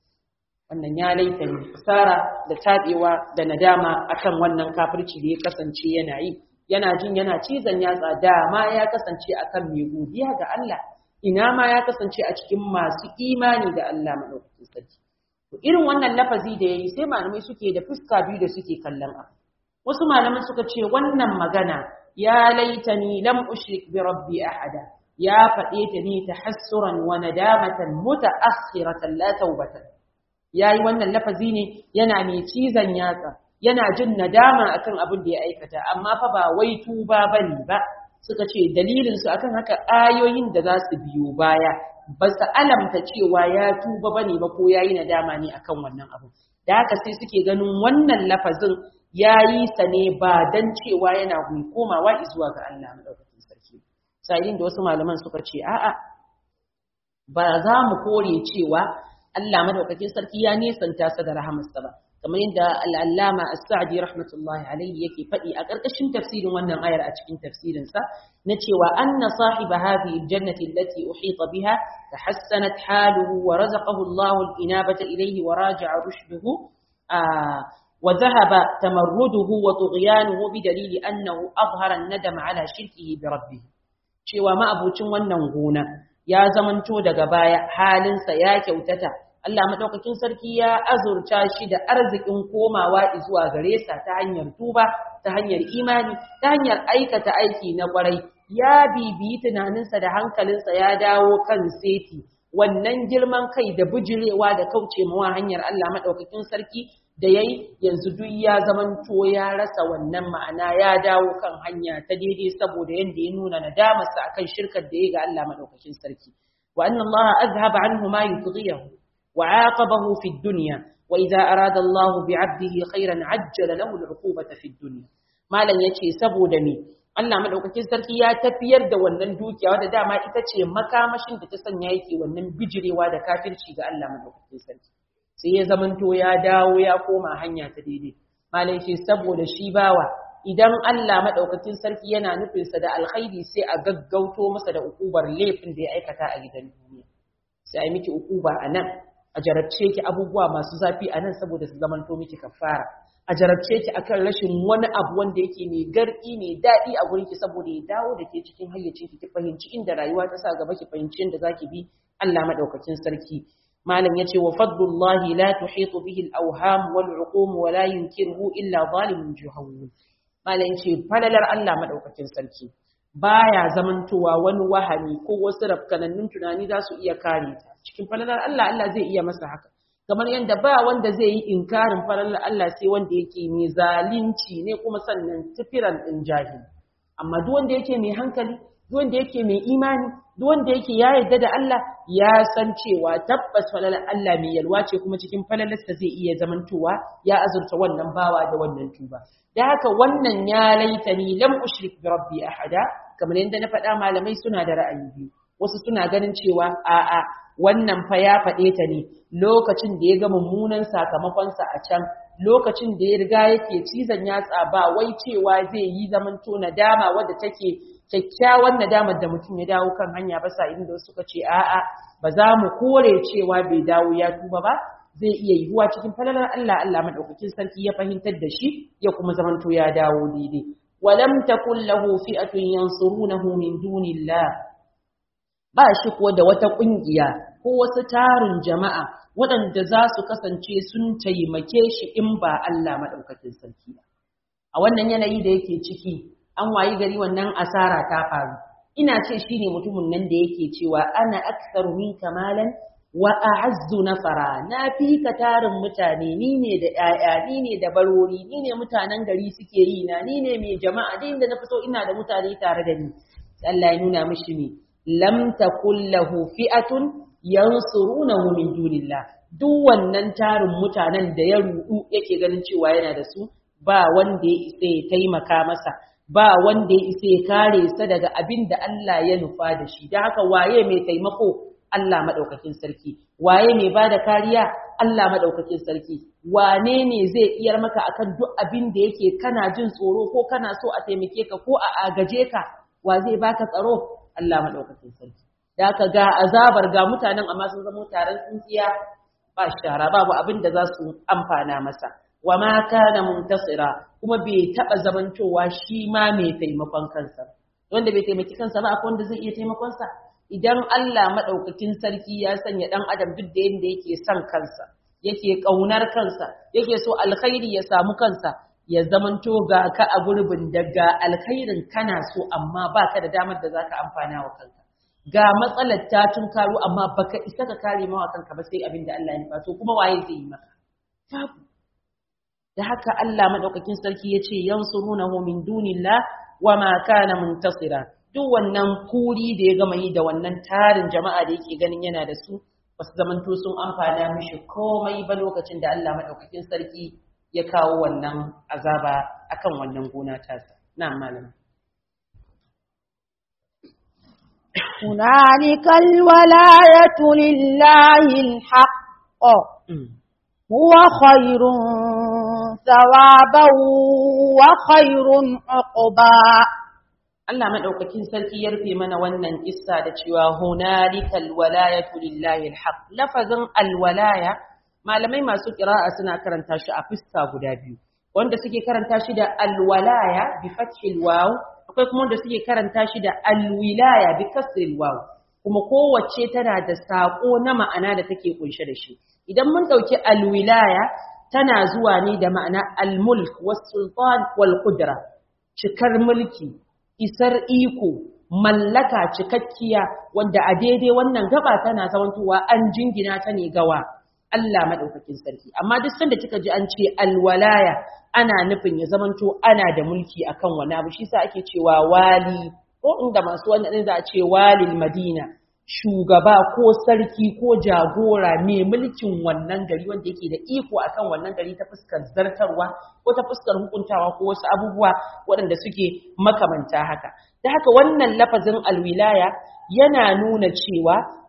wannan ya laita ni tsara da tabewa da nadama akan wannan kafirci da ya kasance yana yi yana jin yana cizon yatsa dama ya kasance akan mai godiya ga Allah ina ma ya kasance a cikin masu imani da Allah madaukakin sarki To irin wannan lafazi da yayi sai malamai suke da fuska biyu da suke kallon abu. Wasu malamai suka ce wannan magana ya laitani lam ushrik bi rabbi ahada. Ya faɗe ta ne tahassuran wa nadamatan mutaakhiratan la tawbatan. Yayi wannan lafazi ne yana mai cizon yatsa, yana jin nadama akan abin da ya aikata, amma fa ba wai tuba bane ba. Suka ce dalilin su akan haka ayoyin da za su biyo baya ba su alamta cewa ya tuba ba ne ba ko ya yi nadama ne akan wannan abu da haka sai suke ganin wannan lafazin ya yi sa ne ba don cewa yana mai komawa zuwa ga Allah madaukakin sarki sa'ilin da wasu malaman suka ce a'a ba za mu kore cewa Allah madaukakin sarki ya nesanta sa da rahamarsa ba kamar yadda al'allama as-sa'di rahmatullahi alayhi yake faɗi a ƙarƙashin tafsirin wannan ayar a cikin tafsirinsa na cewa anna sahiba hadhihi al-jannati allati uhita biha tahassanat haluhu wa razaqahu Allah al-inabata ilayhi wa raja'a rushduhu wa dhahaba tamarruduhu wa tughyanuhu bi dalili annahu azhara an-nadam ala shirkihi bi rabbih cewa ma'abucin wannan gona ya zamanto daga baya halinsa ya kyautata Allah madaukakin sarki ya azurta shi da arzikin komawa zuwa gare sa ta hanyar tuba, ta hanyar imani, ta hanyar aikata aiki na kwarai. Ya bibiyi tunaninsa da hankalinsa ya dawo kan seti. Wannan girman kai da bujirewa da kauce mawa hanyar Allah madaukakin sarki da yayi yanzu duk ya zamanto ya rasa wannan ma'ana ya dawo kan hanya ta daidai saboda yanda ya nuna nadamarsa akan shirkar da ya ga Allah madaukakin sarki. Wa anna Allah azhaba anhu ma yutghiyahu وعاقبه في الدنيا وإذا أراد الله بعبده خيرا عجل له العقوبة في الدنيا ما لن يتي سبو دمي Allah madaukakin sarki ya tafiyar da wannan dukiya wadda dama ita ce makamashin da ta sanya yake wannan bijirewa da kafirci ga Allah madaukakin sarki sai ya zamanto ya dawo ya koma hanya ta daidai malai ce saboda shi bawa idan Allah madaukakin sarki yana nufinsa da alkhairi sai a gaggauto masa da ukubar laifin da ya aikata a gidan duniya sai a yi miki ukuba a nan a jarabce ki abubuwa masu zafi a nan saboda su zamanto miki kafara a jarabce ki akan rashin wani abu wanda yake mai gardi mai daɗi a gurin ki saboda ya dawo da ke cikin hayyacin ki ki fahimci inda rayuwa ta sa gaba ki fahimci inda zaki bi Allah madaukakin sarki malam yace wa fadlullahi la tuhitu bihi al-awham wal uqum wa la yunkiruhu illa zalimun juhawwin malam yace falalar Allah madaukakin sarki baya zamantowa wani wahami ko wasu rafkanannun tunani za su iya kare ta cikin falalar Allah Allah zai iya masa haka kamar yadda ba wanda zai yi inkarin falalar Allah sai wanda yake mai zalunci ne kuma sannan tifiran din jahili amma duk wanda yake mai hankali duk wanda yake mai imani duk wanda yake ya yarda da Allah ya san cewa tabbas falalar Allah mai yalwa ce kuma cikin falalarsa zai iya zamantowa ya azurta wannan bawa da wannan tuba da haka wannan ya laitani lam ushrik bi rabbi ahada kamar yadda na faɗa malamai suna da ra'ayi biyu wasu suna ganin cewa a'a wannan fa ya faɗe ta ne lokacin da ya ga mummunan sakamakonsa a can lokacin da ya riga yake cizon yatsa ba wai cewa zai yi zamanto nadama wadda take kyakkyawan nadamar da mutum ya dawo kan hanya ba sa inda suka ce a'a ba za mu kore cewa bai dawo ya tuba ba zai iya yiwuwa cikin falalar Allah Allah madaukakin sarki ya fahimtar da shi ya kuma zamanto ya dawo daidai walam takul lahu fi'atun yansurunahu min dunillah ba shi kuwa da wata kungiya ko wasu tarin jama'a waɗanda za su kasance sun taimake shi in ba Allah madaukakin sarki ba a wannan yanayi da yake ciki an wayi gari wannan asara ta faru ina ce shine mutumin nan da yake cewa ana aktsaru min kamalan wa a'azzu nafara na fi ka tarin mutane ni ne da ƴaƴa ni ne da barori ni ne mutanen gari suke yi na ni ne mai jama'a din da na fito ina da mutane tare da ni Allah ya nuna mishi me lam takul lahu fi'atun yansurunahu min dunillah duk wannan tarin mutanen da ya rudu yake ganin cewa yana da su ba wanda ya isa ya taimaka masa ba wanda ya isa ya kare sa daga abin da Allah ya nufa da shi da haka waye mai taimako Allah maɗaukakin sarki, waye mai ba da kariya Allah maɗaukakin sarki, wane ne zai iyar maka akan duk abin da yake kana jin tsoro ko kana so a taimake ka ko a agaje ka, wa zai baka tsaro Allah maɗaukakin sarki. Da ka ga azabar ga mutanen amma sun zama taron tsintsiya ba shara babu abin da za su amfana masa. Wa ma kana muntasira kuma bai taɓa zamantowa shi ma mai taimakon kansa. Wanda bai taimaki kansa ba akwai wanda zai iya taimakon sa. idan Allah maɗaukakin sarki ya sanya ɗan adam duk da yadda yake son kansa yake ƙaunar kansa yake so alkhairi ya samu kansa ya zamanto ga ka a gurbin daga alkhairin kana so amma ba ka da damar da za ka amfana wa kanka ga matsalar ta tun karo amma baka isa ka kare mawa kanka ba sai abin da Allah ya nufa to kuma waye zai yi maka babu da haka Allah maɗaukakin sarki ya ce yansurunahu min dunillah wa ma kana muntasira duk wannan kuri da ya gama yi da wannan tarin jama'a da yake ganin yana da su ba su zamanto sun amfana mishi komai ba lokacin da Allah maɗaukakin sarki ya kawo wannan azaba akan wannan gona tasa na malam هنالك الولاية لله الحق هو خير ثوابا وخير عقبا Allah madaukakin sarki ya rufe mana wannan kissa da cewa hunalika alwalayatu lillahi alhaq lafazin alwalaya malamai masu qira'a suna karanta shi a fuska guda biyu wanda suke karanta shi da alwalaya bi fathil waw akwai kuma wanda suke karanta shi da alwilaya bi kasril waw kuma kowace tana da sako na ma'ana da take kunshe da shi idan mun dauki alwilaya tana zuwa ne da ma'ana almulk was sultan wal qudra cikar mulki isar iko mallaka cikakkiya wanda a daidai wannan gaba tana zamantowa an jingina ta ne gawa Allah madaukakin sarki amma duk sanda kika ji an ce alwalaya ana nufin ya zamanto ana da mulki akan wani abu shi sa ake cewa wali ko inda masu wannan za a ce walil madina shugaba ko sarki ko jagora mai mulkin wannan gari wanda yake da iko akan wannan gari ta fuskar zartarwa ko ta fuskar hukuntawa ko wasu abubuwa waɗanda suke makamanta haka da haka wannan lafazin alwilaya yana nuna cewa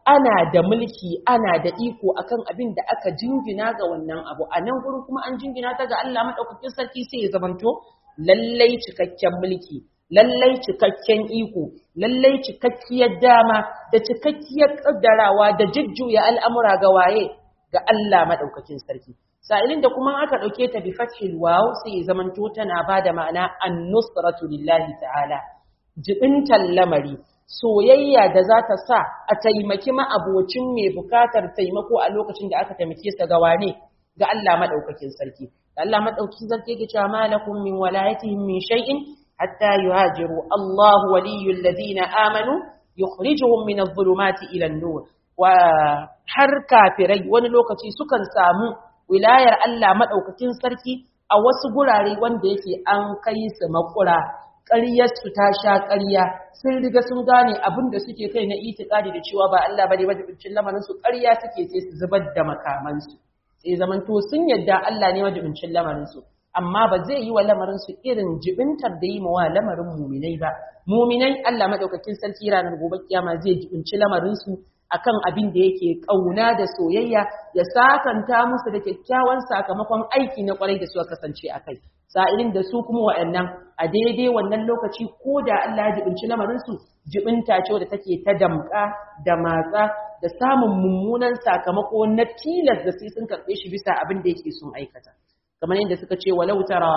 ana da mulki ana da iko akan abin da aka jingina ga wannan abu a nan gurin kuma an jingina ta ga Allah madaukakin sarki sai ya zamanto lallai cikakken mulki lallai cikakken iko lallai cikakkiyar dama da cikakkiyar kaddarawa da jujjuya al'amura ga waye ga Allah madaukakin sarki sa'ilin da kuma aka dauke ta bi fathil waw sai ya zamanto tana bada ma'ana an-nusratu lillahi ta'ala jibintan lamari soyayya da za ta sa a taimaki ma'abocin mai bukatar taimako a lokacin da aka taimake sa ga wane ga Allah madaukakin sarki Allah madaukakin sarki yake cewa malakum min walayatihim min shay'in hatta yuhajiru Allahu waliyul ladina amanu yukhrijuhum min adh-dhulumati ila an-nur wa har kafirai wani lokaci sukan samu wilayar Allah madaukakin sarki a wasu gurare wanda yake an kai su makura ƙaryarsu ta sha ƙarya sun riga sun gane abin da suke kai na itikadi da cewa ba Allah bane majibincin lamarin su ƙarya suke sai su zubar da makamansu sai zamanto sun yadda Allah ne majibincin lamarin su amma ba zai yi wa lamarin su irin jibintar da yi ma wa lamarin muminai ba muminai Allah madaukakin sarki ranar gobe kiyama zai jibinci lamarin su akan abin da yake kauna da soyayya ya sakanta musu da kyakkyawan sakamakon aiki na kwarai da suka kasance a kai sa'ilin da su kuma wa'annan a daidai wannan lokaci ko da Allah ya jibinci lamarinsu jibinta ce da take ta damka da matsa da samun mummunan sakamako na tilas da sai sun karɓe shi bisa abin da yake sun aikata kamar yadda suka ce walau tara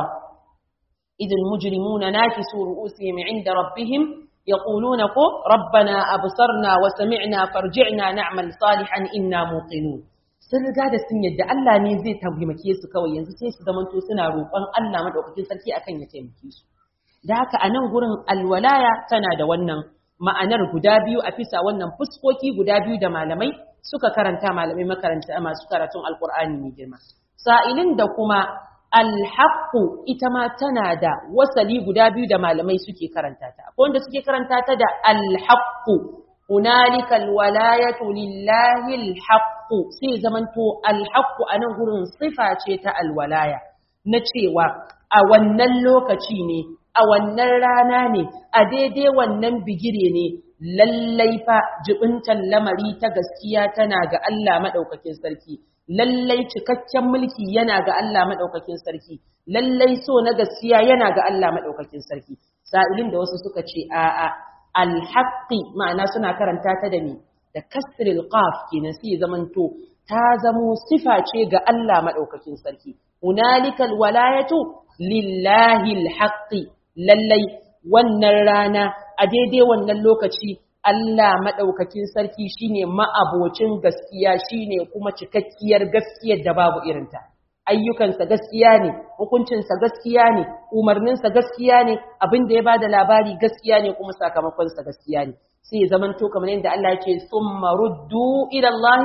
idil mujrimuna nakisu ru'usihim inda rabbihim yaquluna ko rabbana absarna wa sami'na farji'na na'mal salihan inna muqinun sun riga da sun yadda Allah ne zai taimake su kawai yanzu sai su zamanto suna roƙon Allah madaukakin sarki akan ya taimake su da haka a nan gurin alwalaya tana da wannan ma'anar guda biyu a fisa wannan fuskoki guda biyu da malamai suka karanta malamai makaranta masu karatun alkur'ani mai girma sa'ilin da kuma alhaqqu ita ma tana da wasali guda biyu da malamai suke karanta ta akwai wanda suke karanta ta da alhaqqu hunalika alwalayatu lillahi alhaqqu sai zamanto alhaqqu anan gurin sifa ce ta alwalaya na cewa a wannan lokaci ne a wannan rana ne a daidai wannan bigire ne lallai fa jibintan lamari ta gaskiya tana ga Allah madaukakin sarki lallai cikakken mulki yana ga Allah madaukakin sarki lallai so na gaskiya yana ga Allah madaukakin sarki sa'ilin da wasu suka ce a'a alhaqqi ma'ana suna karanta ta da me da kasril qaf kenan sai zamanto ta zamo sifa ce ga Allah madaukakin sarki hunalikal walayatu lillahi alhaqqi lallai wannan rana a daidai wannan lokaci Allah madaukakin sarki shine ma'abocin gaskiya shine kuma cikakkiyar gaskiyar da babu irinta ayyukansa gaskiya ne hukuncinsa gaskiya ne umarninsa gaskiya ne abin da ya bada labari gaskiya ne kuma sakamakonsa gaskiya ne sai ya zamanto kamar yadda Allah ya ce summa ruddu ila Allah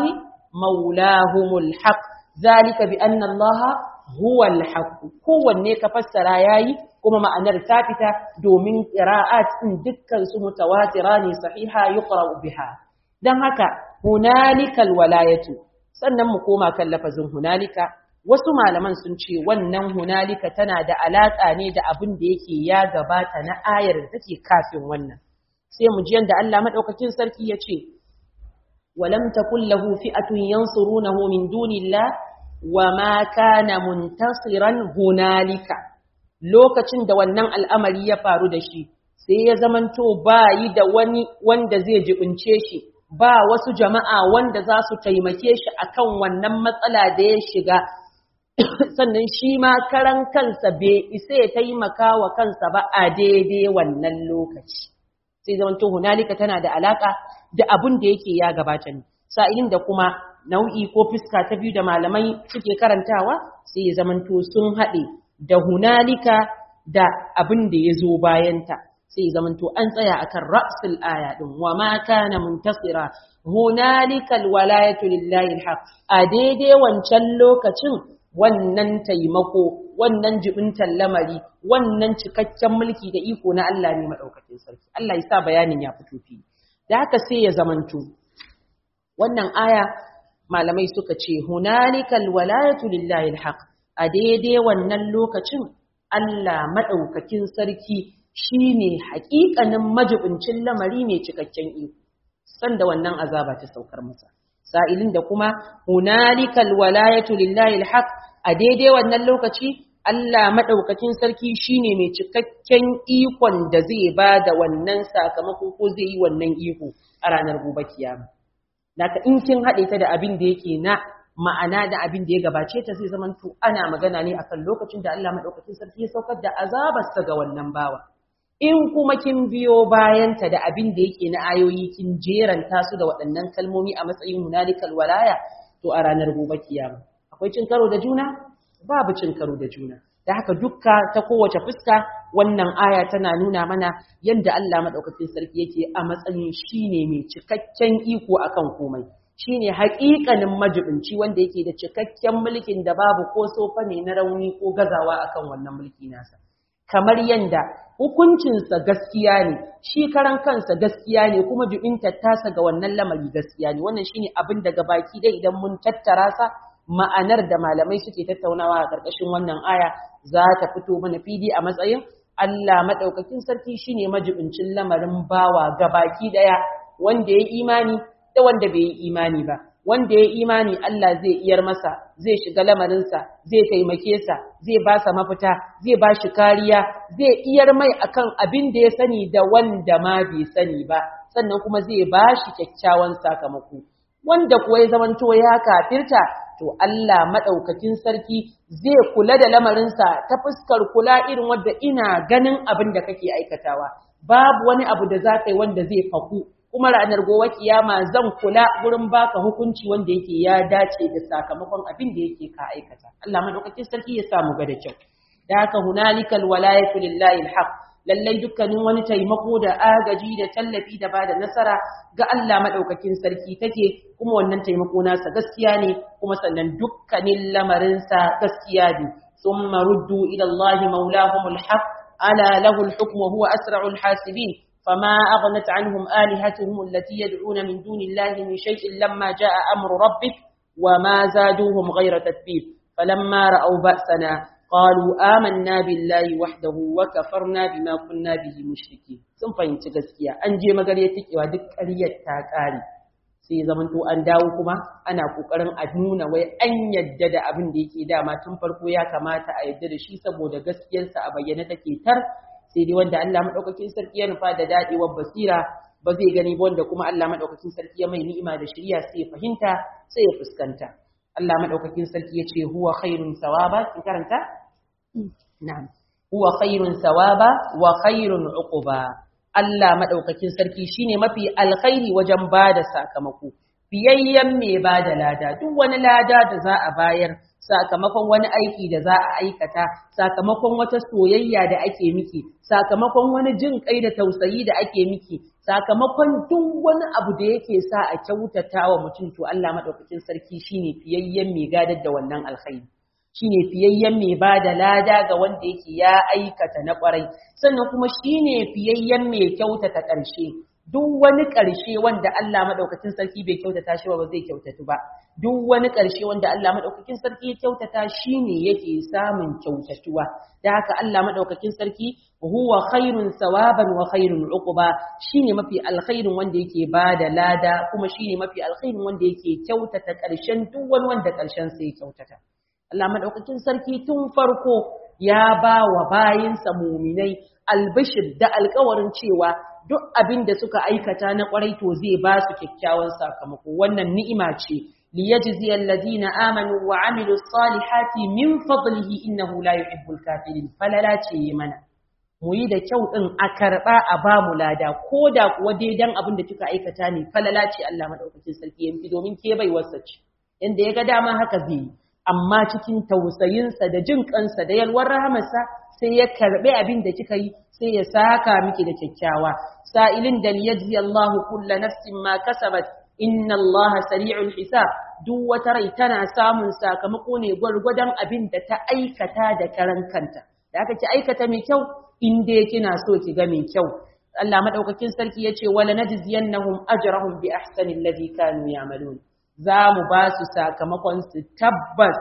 maulahumul haqq zalika bi anna Allah huwa al-haqq kowanne ka fassara yayi kuma ma'anar ta fita domin qira'at din dukkan su mutawatira ne sahiha yuqra'u biha dan haka hunalikal walayatu sannan mu koma kan lafazin hunalika wasu malaman sun ce wannan hunalika tana da alaƙa ne da abin da yake ya gabata na ayar da take kafin wannan sai mu ji yanda Allah madaukakin sarki ya ce walam takul lahu fi'atun yansurunahu min dunillah wama kana muntasiran hunalika lokacin da wannan al'amari ya faru da shi sai ya zamanto ba yi da wani wanda zai jibince shi ba wasu jama'a wanda za su taimake shi akan wannan matsala da ya shiga sannan shi ma karan kansa bai isa ya taimaka wa kansa ba a daidai wannan lokaci sai zamanto hunalika tana da alaka da abun da yake ya gabata ne sa'ilin da kuma nau'i ko fuska ta biyu da malamai suke karantawa sai ya zamanto sun haɗe da hunalika da abin da ya zo bayanta sai ya zamanto an tsaya akan ra'sul aya din wa ma kana muntasira hunalika alwalayatu lillahi alhaq a daidai wancan lokacin wannan taimako wannan jibintan lamari wannan cikakken mulki da iko na Allah ne madaukakin sarki Allah ya sa bayanin ya fito fi da haka sai ya zamanto wannan aya malamai suka ce hunalikal walayatu lillahi alhaq a daidai wannan lokacin Allah madaukakin sarki shine haƙiƙanin majibincin lamari mai cikakken iko sanda wannan azaba ta saukar masa sa'ilin da kuma hunalikal walayatu lillahi alhaq a daidai wannan lokaci Allah madaukakin sarki shine mai cikakken ikon da zai ba da wannan sakamako ko zai yi wannan iko a ranar gobe kiyama Naka in kin haɗe ta da abin da yake na ma'ana da abin da ya gabace ta sai zaman to ana magana ne akan lokacin da Allah madaukakin sarki ya saukar da azabarsa ga wannan bawa in kuma kin biyo bayanta da abin da yake na ayoyi kin jeranta su da waɗannan kalmomi a matsayin hunalikal walaya to a ranar gobe kiyama akwai cin karo da juna babu cin karo da juna da haka dukka ta kowace fuska wannan aya tana nuna mana yadda Allah madaukakin sarki yake a matsayin shine mai cikakken iko akan komai shine haƙiƙanin majibinci wanda yake da cikakken mulkin da babu ko sofa ne na rauni ko gazawa akan wannan mulki nasa kamar yanda hukuncinsa gaskiya ne shi karan kansa gaskiya ne kuma jubinta tasa ga wannan lamari gaskiya ne wannan shine abin daga baki dai idan mun tattara sa ma'anar da malamai suke tattaunawa a ƙarƙashin wannan aya za ta fito mana fili a matsayin Allah madaukakin sarki shine majibincin lamarin bawa gabaki daya wanda ya imani da wanda bai yi imani ba wanda ya imani Allah zai iyar masa zai shiga lamarinsa zai taimake sa zai ba sa mafita zai ba shi kariya zai iyar mai akan abin da ya sani da wanda ma bai sani ba sannan kuma zai ba shi kyakkyawan sakamako wanda kuwa ya zamanto ya kafirta to Allah madaukakin sarki zai kula da lamarinsa ta fuskar kula irin wanda ina ganin abin da kake aikatawa babu wani abu da za ka yi wanda zai faku kuma ranar gobe kiyama zan kula gurin baka hukunci wanda yake ya dace da sakamakon abin da yake ka aikata Allah madaukakin sarki ya samu ga da kyau da haka hunalikal walayatu lillahi alhaq lallai dukkanin wani taimako da agaji da tallafi da bada nasara ga Allah madaukakin sarki take kuma wannan taimako nasa gaskiya ne kuma sannan dukkanin lamarinsa gaskiya ne thumma ruddu ila Allah maulahumul haq ala lahu alhukmu huwa asra'ul hasibin فما أغنت عنهم آلهتهم التي يدعون من دون الله من شيء لما جاء أمر ربك وما زادوهم غير تتبيب فلما رأوا بأسنا قالوا آمنا بالله وحده وكفرنا بما كنا به مشركين sun fahimci gaskiya an je magarya tikewa duk ƙaryar ta ƙare sai zaman to an dawo kuma ana kokarin a nuna wai an yadda da abin da yake dama tun farko ya kamata a yadda da shi saboda gaskiyarsa a bayyane take tar sai dai wanda Allah madaukakin sarki ya nufa da dadewar basira ba zai gani ba wanda kuma Allah madaukakin sarki ya mai ni'ima da shiriya sai ya fahimta sai ya fuskanta Allah madaukakin sarki ya ce huwa khairun sawaba kin karanta na'am huwa khairun sawaba wa khairun uquba Allah madaukakin sarki shine mafi alkhairi wajen bada sakamako fiyayyen mai bada lada duk wani lada da za a bayar sakamakon wani aiki da za a aikata sakamakon wata soyayya da ake miki sakamakon wani jin kai da tausayi da ake miki sakamakon duk wani abu da yake sa a kyautata wa mutum to Allah madaukakin sarki shine fiyayyen mai gadar da wannan alkhairi shine fiyayyen mai bada lada ga wanda yake ya aikata na kwarai sannan kuma shine fiyayyen mai kyautata ƙarshe duk wani ƙarshe wanda Allah madaukakin sarki bai kyautata shi ba zai kyautatu ba duk wani ƙarshe wanda Allah madaukakin sarki ya kyautata shine yake samun kyautatuwa da haka Allah madaukakin sarki huwa khairun sawaban wa khairun uquba shine mafi alkhairin wanda yake bada lada kuma shine mafi alkhairin wanda yake kyautata ƙarshen duk wani wanda ƙarshen sa ya kyautata Allah madaukakin sarki tun farko ya ba wa bayinsa muminai albishir da alkawarin cewa duk abin da suka aikata na kwarai to zai ba su kyakkyawan sakamako wannan ni'ima ce liyajzi alladhina amanu wa amilu salihati min fadlihi innahu la yuhibbul kafirin falala ce mana mu yi da kyau din a karba a ba mu lada ko da kuwa daidan abin da kika aikata ne falala ce Allah madaukakin sarki yanki domin ke bai wasa ce yanda ya ga dama haka zai yi amma cikin tausayinsa da jin kansa da yalwar rahamarsa sai ya karbi abin da kika yi sai ya saka miki da kyakkyawa sa'ilin da liyajzi Allahu kulla nafsin ma kasabat inna Allah sari'ul hisab duk wata rai tana samun sakamako ne gwargwadon abin da ta aikata da karan kanta da aka ci aikata mai kyau in dai kina so ki ga mai kyau Allah madaukakin sarki yace wala najziyannahum ajrahum bi ahsani alladhi kanu ya'malun za mu ba su sakamakon su tabbas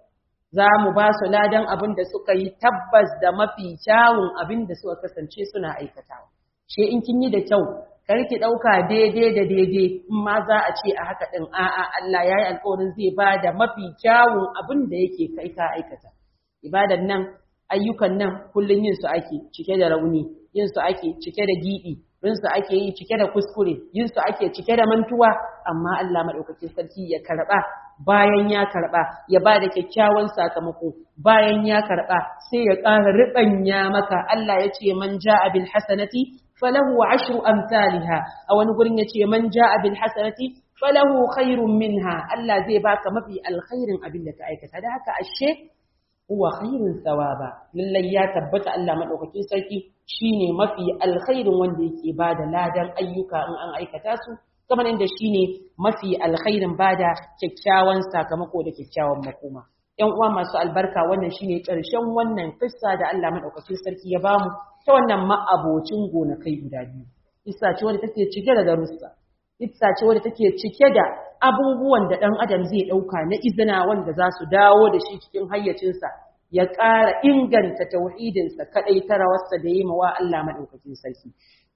za mu ba su ladan abin da suka yi tabbas da mafi kyawun abin da suka kasance suna aikatawa she in kin yi da kyau kar ki ɗauka daidai da daidai in ma za a ce a haka ɗin a'a Allah ya yi alƙawarin zai ba da mafi kyawun abin da yake kai ka aikata ibadan nan ayyukan nan kullum yin su ake cike da rauni yin su ake cike da giɓi yin su ake yi cike da kuskure yin su ake cike da mantuwa amma Allah maɗaukakin sarki ya karɓa bayan ya karɓa ya ba da kyakkyawan sakamako bayan ya karɓa sai ya ƙara riɓanya maka Allah ya ce man ja'a bil hasanati falahu ashru amsalha a wani gurin ya ce man ja'a bil hasanati falahu khairun minha Allah zai baka mafi alkhairin abin da ka aikata da haka ashe huwa khairun thawaba lallai ya tabbata Allah madaukakin sarki shine mafi alkhairin wanda yake bada ladan ayyuka in an aikata su kamar inda shine mafi alkhairin bada kyakkyawan sakamako da kyakkyawan makoma ‘yan uwa masu albarka wannan shine ƙarshen wannan kissa da Allah madaukakin sarki ya bamu ta wannan ma'abocin gonakai guda biyu kissa ce wadda take cike da darussa kissa ce wadda take cike da abubuwan da ɗan adam zai ɗauka na izina wanda za su dawo da shi cikin hayyacinsa ya ƙara inganta tauhidinsa kaɗai ta rawarsa da yi mawa Allah maɗaukakin sarki.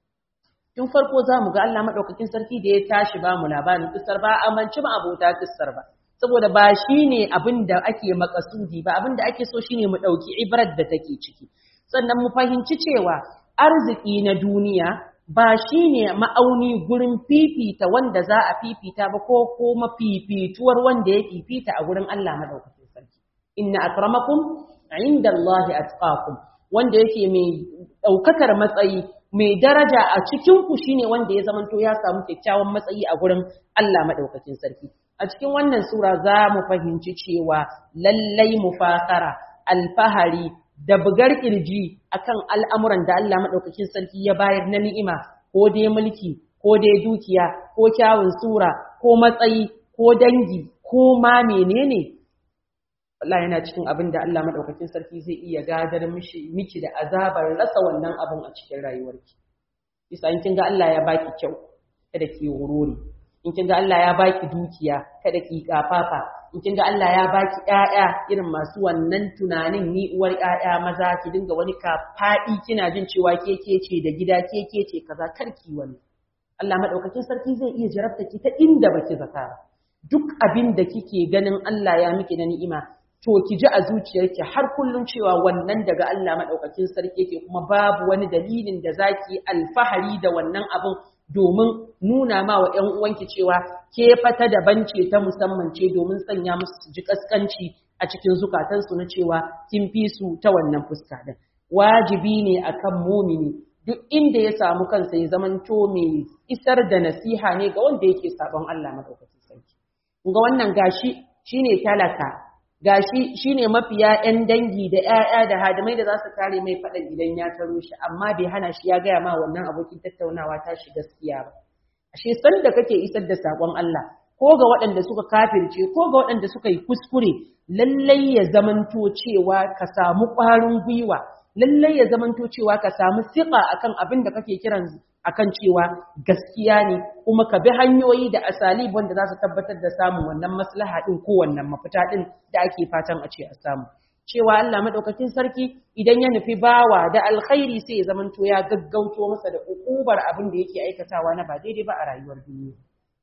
Tun farko za mu ga Allah maɗaukakin sarki da ya tashi ba mu labarin kissar ba a manci ma abota kissar ba. Saboda ba shi ne abin da ake makasudi ba abin da ake so shi ne mu ɗauki ibrar da take ciki. Sannan mu fahimci cewa arziki na duniya ba shi ne ma'auni gurin fifita wanda za a fifita ba ko kuma fifituwar wanda ya fifita a gurin Allah madaukakin sarki inna akramakum inda Allah atqakum wanda yake mai daukakar matsayi mai daraja a cikin ku shine wanda ya zamanto ya samu kyakkyawan matsayi a gurin Allah madaukakin sarki a cikin wannan sura za mu fahimci cewa lallai mufakara alfahari da bugar kirji akan al'amuran da Allah maɗaukakin sarki ya bayar na ni'ima ko dai mulki ko dai dukiya ko kyawun sura ko matsayi ko dangi ko ma menene Allah yana cikin abin da Allah maɗaukakin sarki zai iya gadar miki da azabar rasa wannan abin a cikin rayuwarki isa in kin ga Allah ya baki kyau kada ki wurori in kin ga Allah ya baki dukiya kada ki kafafa in kin ga Allah ya baki ƴaƴa irin masu wannan tunanin ni uwar ƴaƴa maza ki dinga wani ka faɗi kina jin cewa ke ke ce da gida ke ke ce kaza karki wani Allah madaukakin sarki zai iya jarabta ki ta inda baki zata duk abin da kike ganin Allah ya miki na ni'ima to ki ji a zuciyarki har kullum cewa wannan daga Allah madaukakin sarki yake kuma babu wani dalilin da zaki alfahari da wannan abin domin nuna ma wa ‘yan uwanki cewa ke fata daban ce ta musamman ce domin sanya musu su ji kaskanci a cikin zukatansu na cewa kin fi su ta wannan fuska din. Wajibi ne akan mumini duk inda ya samu kansa ya zamanto mai isar da nasiha ne ga wanda yake sabon Allah madaukakin sarki. Ga wannan gashi shine talaka gashi shine mafiya ƴan dangi da ƴaƴa da hadimai da za su kare mai faɗan idan ya taro shi amma bai hana shi ya gaya ma wannan abokin tattaunawa ta shi gaskiya ba ashe san da kake isar da sakon Allah ko ga waɗanda suka kafirce ko ga waɗanda suka yi kuskure lallai ya zamanto cewa ka samu ƙwarin gwiwa lallai ya zamanto cewa ka samu siƙa akan abin da kake kiran akan cewa gaskiya ne kuma ka bi hanyoyi da asalib wanda za su tabbatar da samun wannan maslaha din ko wannan mafita din da ake fatan a ce a samu cewa Allah madaukakin sarki idan ya nufi bawa da alkhairi sai ya zamanto ya gaggauto masa da ukubar abin da yake aikatawa na ba daidai ba a rayuwar duniya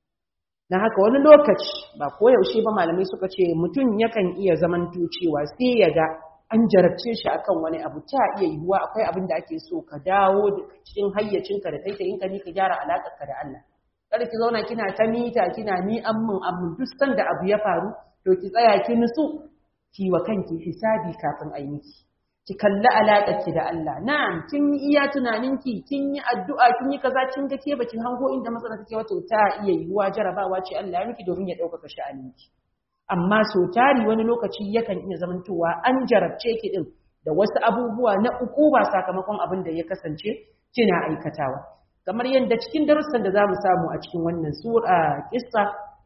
na haka wani lokaci ba koyaushe ba malamai suka ce mutum yakan iya zamanto cewa sai ya ga an jarabce shi akan wani abu ta iya yiwuwa akwai abin da ake so ka dawo cikin hayyacinka da taitayinka ni ka gyara alaƙarka da Allah kada ki zauna kina ta mita kina ni ammin ammin duk sanda abu ya faru to ki tsaya ki nutsu ki wa kanki hisabi kafin a yi miki ki kalli alaƙarki da Allah na'am kin yi iya tunaninki kin yi addu'a kin yi kaza kin ga ke bakin hango inda matsala take wato ta iya yiwuwa jarabawa ce Allah ya miki domin ya ɗaukaka sha'aninki amma so tari wani lokaci yakan iya zamantowa an jarabce ki din da wasu abubuwa na uku ba sakamakon abin da ya kasance kina aikatawa kamar yadda cikin darussan da zamu samu a cikin wannan sura kissa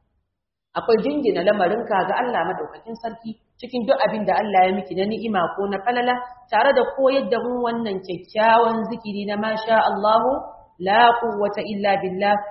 akwai jingina lamarinka ga Allah madaukakin sarki cikin duk abin da Allah ya miki na ni'ima ko na falala tare da koyar da mu wannan kyakkyawan zikiri na masha Allahu la quwwata illa billah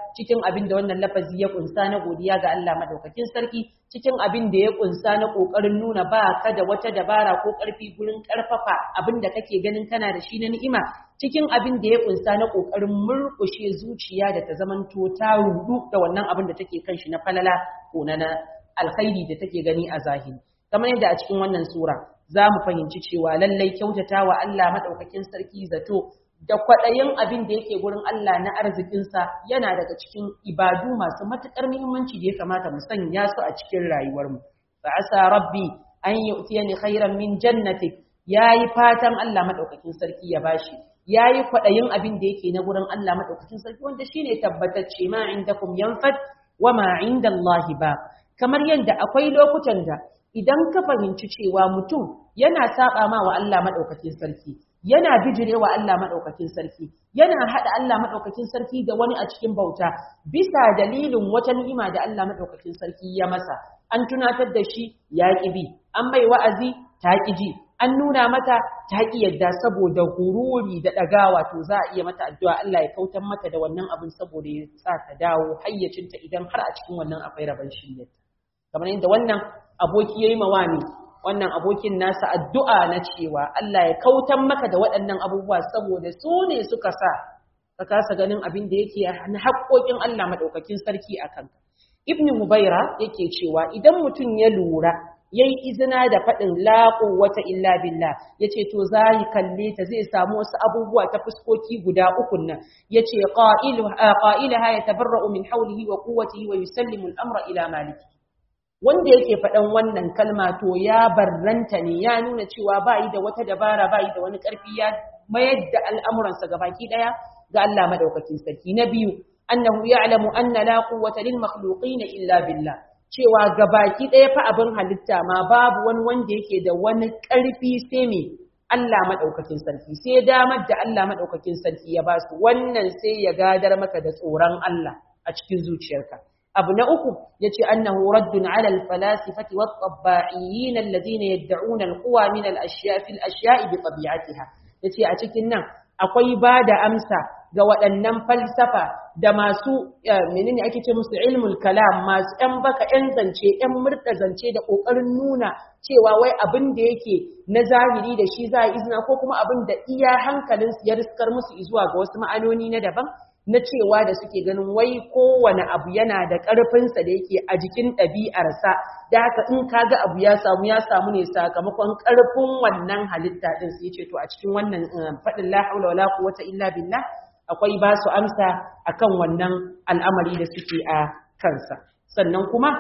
cikin abin da wannan lafazi ya kunsa na godiya ga Allah madaukakin sarki cikin abin da ya kunsa na kokarin nuna ba ka da wata dabara ko karfi gurin karfafa abin da kake ganin kana da shi na ni'ima cikin abin da ya kunsa na kokarin murkushe zuciya da ta zamanto ta rudu da wannan abin da take kan shi na falala ko na alkhairi da take gani a zahiri kamar yadda a cikin wannan sura za mu fahimci cewa lallai kyautata wa Allah madaukakin sarki zato da kwaɗayin abin da yake gurin Allah na arzikinsa yana daga cikin ibadu masu matuƙar muhimmanci da ya kamata mu sanya su a cikin rayuwarmu. Fa asa rabbi an yu'tiyani khairan min jannatik yayi fatan Allah madaukakin sarki ya bashi yayi kwaɗayin abin da yake na gurin Allah madaukakin sarki wanda shine tabbatacce ma indakum yanfad wa ma indallahi ba kamar yadda akwai lokutan da idan ka fahimci cewa mutum yana saba ma wa Allah madaukakin sarki yana bijirewa Allah maɗaukakin sarki yana haɗa Allah maɗaukakin sarki da wani a cikin bauta bisa dalilin wata ni'ima da Allah maɗaukakin sarki ya masa an tunatar da shi ya ƙi bi an mai wa'azi ta ƙi ji an nuna mata ta ƙi yadda saboda hururi da ɗagawa to za a iya mata addu'a Allah ya kautar mata da wannan abin saboda ya sa ta dawo hayyacinta idan har a cikin wannan akwai rabon shiryar kamar yadda wannan aboki ya yi mawami wannan abokin nasa addu'a na cewa Allah ya kautan maka da waɗannan abubuwa saboda su ne suka sa ka kasa ganin abin da yake na haƙoƙin Allah maɗaukakin sarki a kanka. Ibn Mubaira yake cewa idan mutum ya lura ya yi izina da faɗin laƙo wata illa billah ya ce to za yi kalle ta zai samu wasu abubuwa ta fuskoki guda ukun nan ya ce ƙa'ilaha ya tabarra'u min haulihi wa kuwatihi wa yusallimu al'amra ila maliki wanda yake faɗan wannan kalma to ya barranta ne ya nuna cewa ba yi da wata dabara ba yi da wani ƙarfi ya mayar da al'amuransa ga baki ɗaya ga Allah madaukakin sarki na biyu annahu ya'lamu anna la quwwata lil makhluqin illa billah cewa ga baki ɗaya fa abin halitta ma babu wani wanda yake da wani ƙarfi sai me Allah madaukakin sarki sai damar da Allah madaukakin sarki ya ba su wannan sai ya gadar maka da tsoron Allah a cikin zuciyarka abu na uku yace annahu raddun ala al-falasifati wat-tabba'iyyin alladhina yad'una al-quwa min al-ashya' fi al-ashya'i bi tabi'atiha yace a cikin nan akwai bada amsa ga waɗannan falsafa da masu menene ake ce musu ilmul kalam masu ɗan baka ɗan zance ɗan murɗa zance da ƙoƙarin nuna cewa wai abin da yake na zahiri da shi za a izina ko kuma abin da iya hankalin ya riskar musu zuwa ga wasu ma'anoni na daban na cewa da suke ganin wai kowane abu yana da ƙarfinsa da yake a jikin ɗabi'arsa da haka in ka ga abu ya samu ya samu ne sakamakon ƙarfin wannan halitta ɗin sai ce to a cikin wannan faɗin la haula wala quwwata illa billah akwai ba su amsa akan wannan al'amari da suke a kansa sannan kuma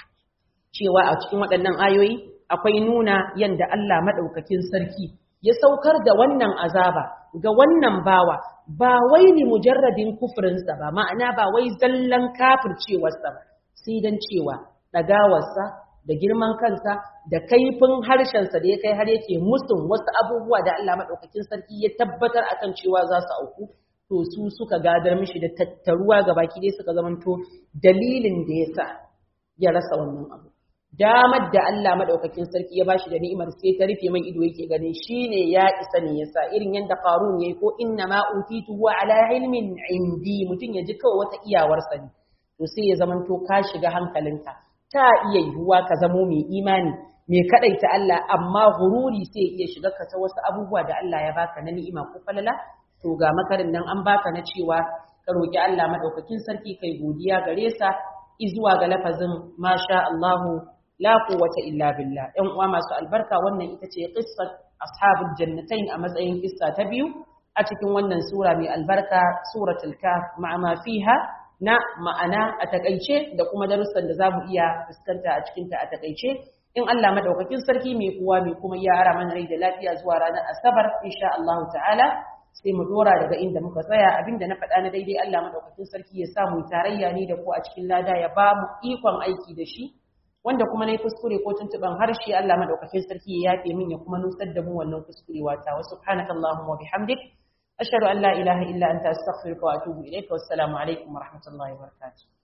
cewa a cikin waɗannan ayoyi akwai nuna yanda Allah maɗaukakin sarki ya saukar da wannan azaba ga wannan bawa ba wai ni mujarradin kufrinsa ba ma'ana ba wai zallan kafircewarsa ba sai dan cewa ɗagawarsa da girman kansa da kaifin harshensa da ya kai har yake musun wasu abubuwa da Allah maɗaukakin sarki ya tabbatar akan cewa za su auku to su suka gadar mishi da tattaruwa ga baki dai suka zamanto dalilin da ya sa ya rasa wannan abu damar da Allah madaukakin sarki ya bashi da ni'imar sai ta rufe mai ido yake ganin shine ya isa ne yasa irin yanda Qarun yayi ko inna ma utitu wa ala ilmin indi mutun ya ji kawai wata iyawar sa ne to sai ya zamanto ka shiga hankalinka ta iya yiwuwa ka zamo mai imani mai kadaita Allah amma gururi sai iya shiga ka ta wasu abubuwa da Allah ya baka na ni'ima ko falala to ga makarin nan an baka na cewa ka roki Allah madaukakin sarki kai godiya gare sa izuwa ga lafazin masha Allahu la quwwata illa billah ɗan uwa masu albarka wannan ita ce qissat ashabul jannatain a matsayin kissa ta biyu a cikin wannan sura mai albarka suratul kaf ma'a ma fiha na ma'ana a takaice da kuma darussan da zamu iya fuskanta a cikin ta a takaice in Allah madaukakin sarki mai kowa mai kuma ya ara mana rai da lafiya zuwa ranar asabar insha Allah ta'ala sai mu dora daga inda muka tsaya abinda na faɗa na daidai Allah madaukakin sarki ya sa mu tarayya ni da ku a cikin lada ya ba mu ikon aiki da shi wanda kuma nayi kuskure ko tuntuban harshe Allah madaukakin sarki ya yafe min ya kuma nusar da mu wannan kuskurewa ta wa subhanakallahumma wa bihamdik ashhadu an la ilaha illa anta astaghfiruka wa atubu ilaika wassalamu alaikum wa rahmatullahi wa barakatuh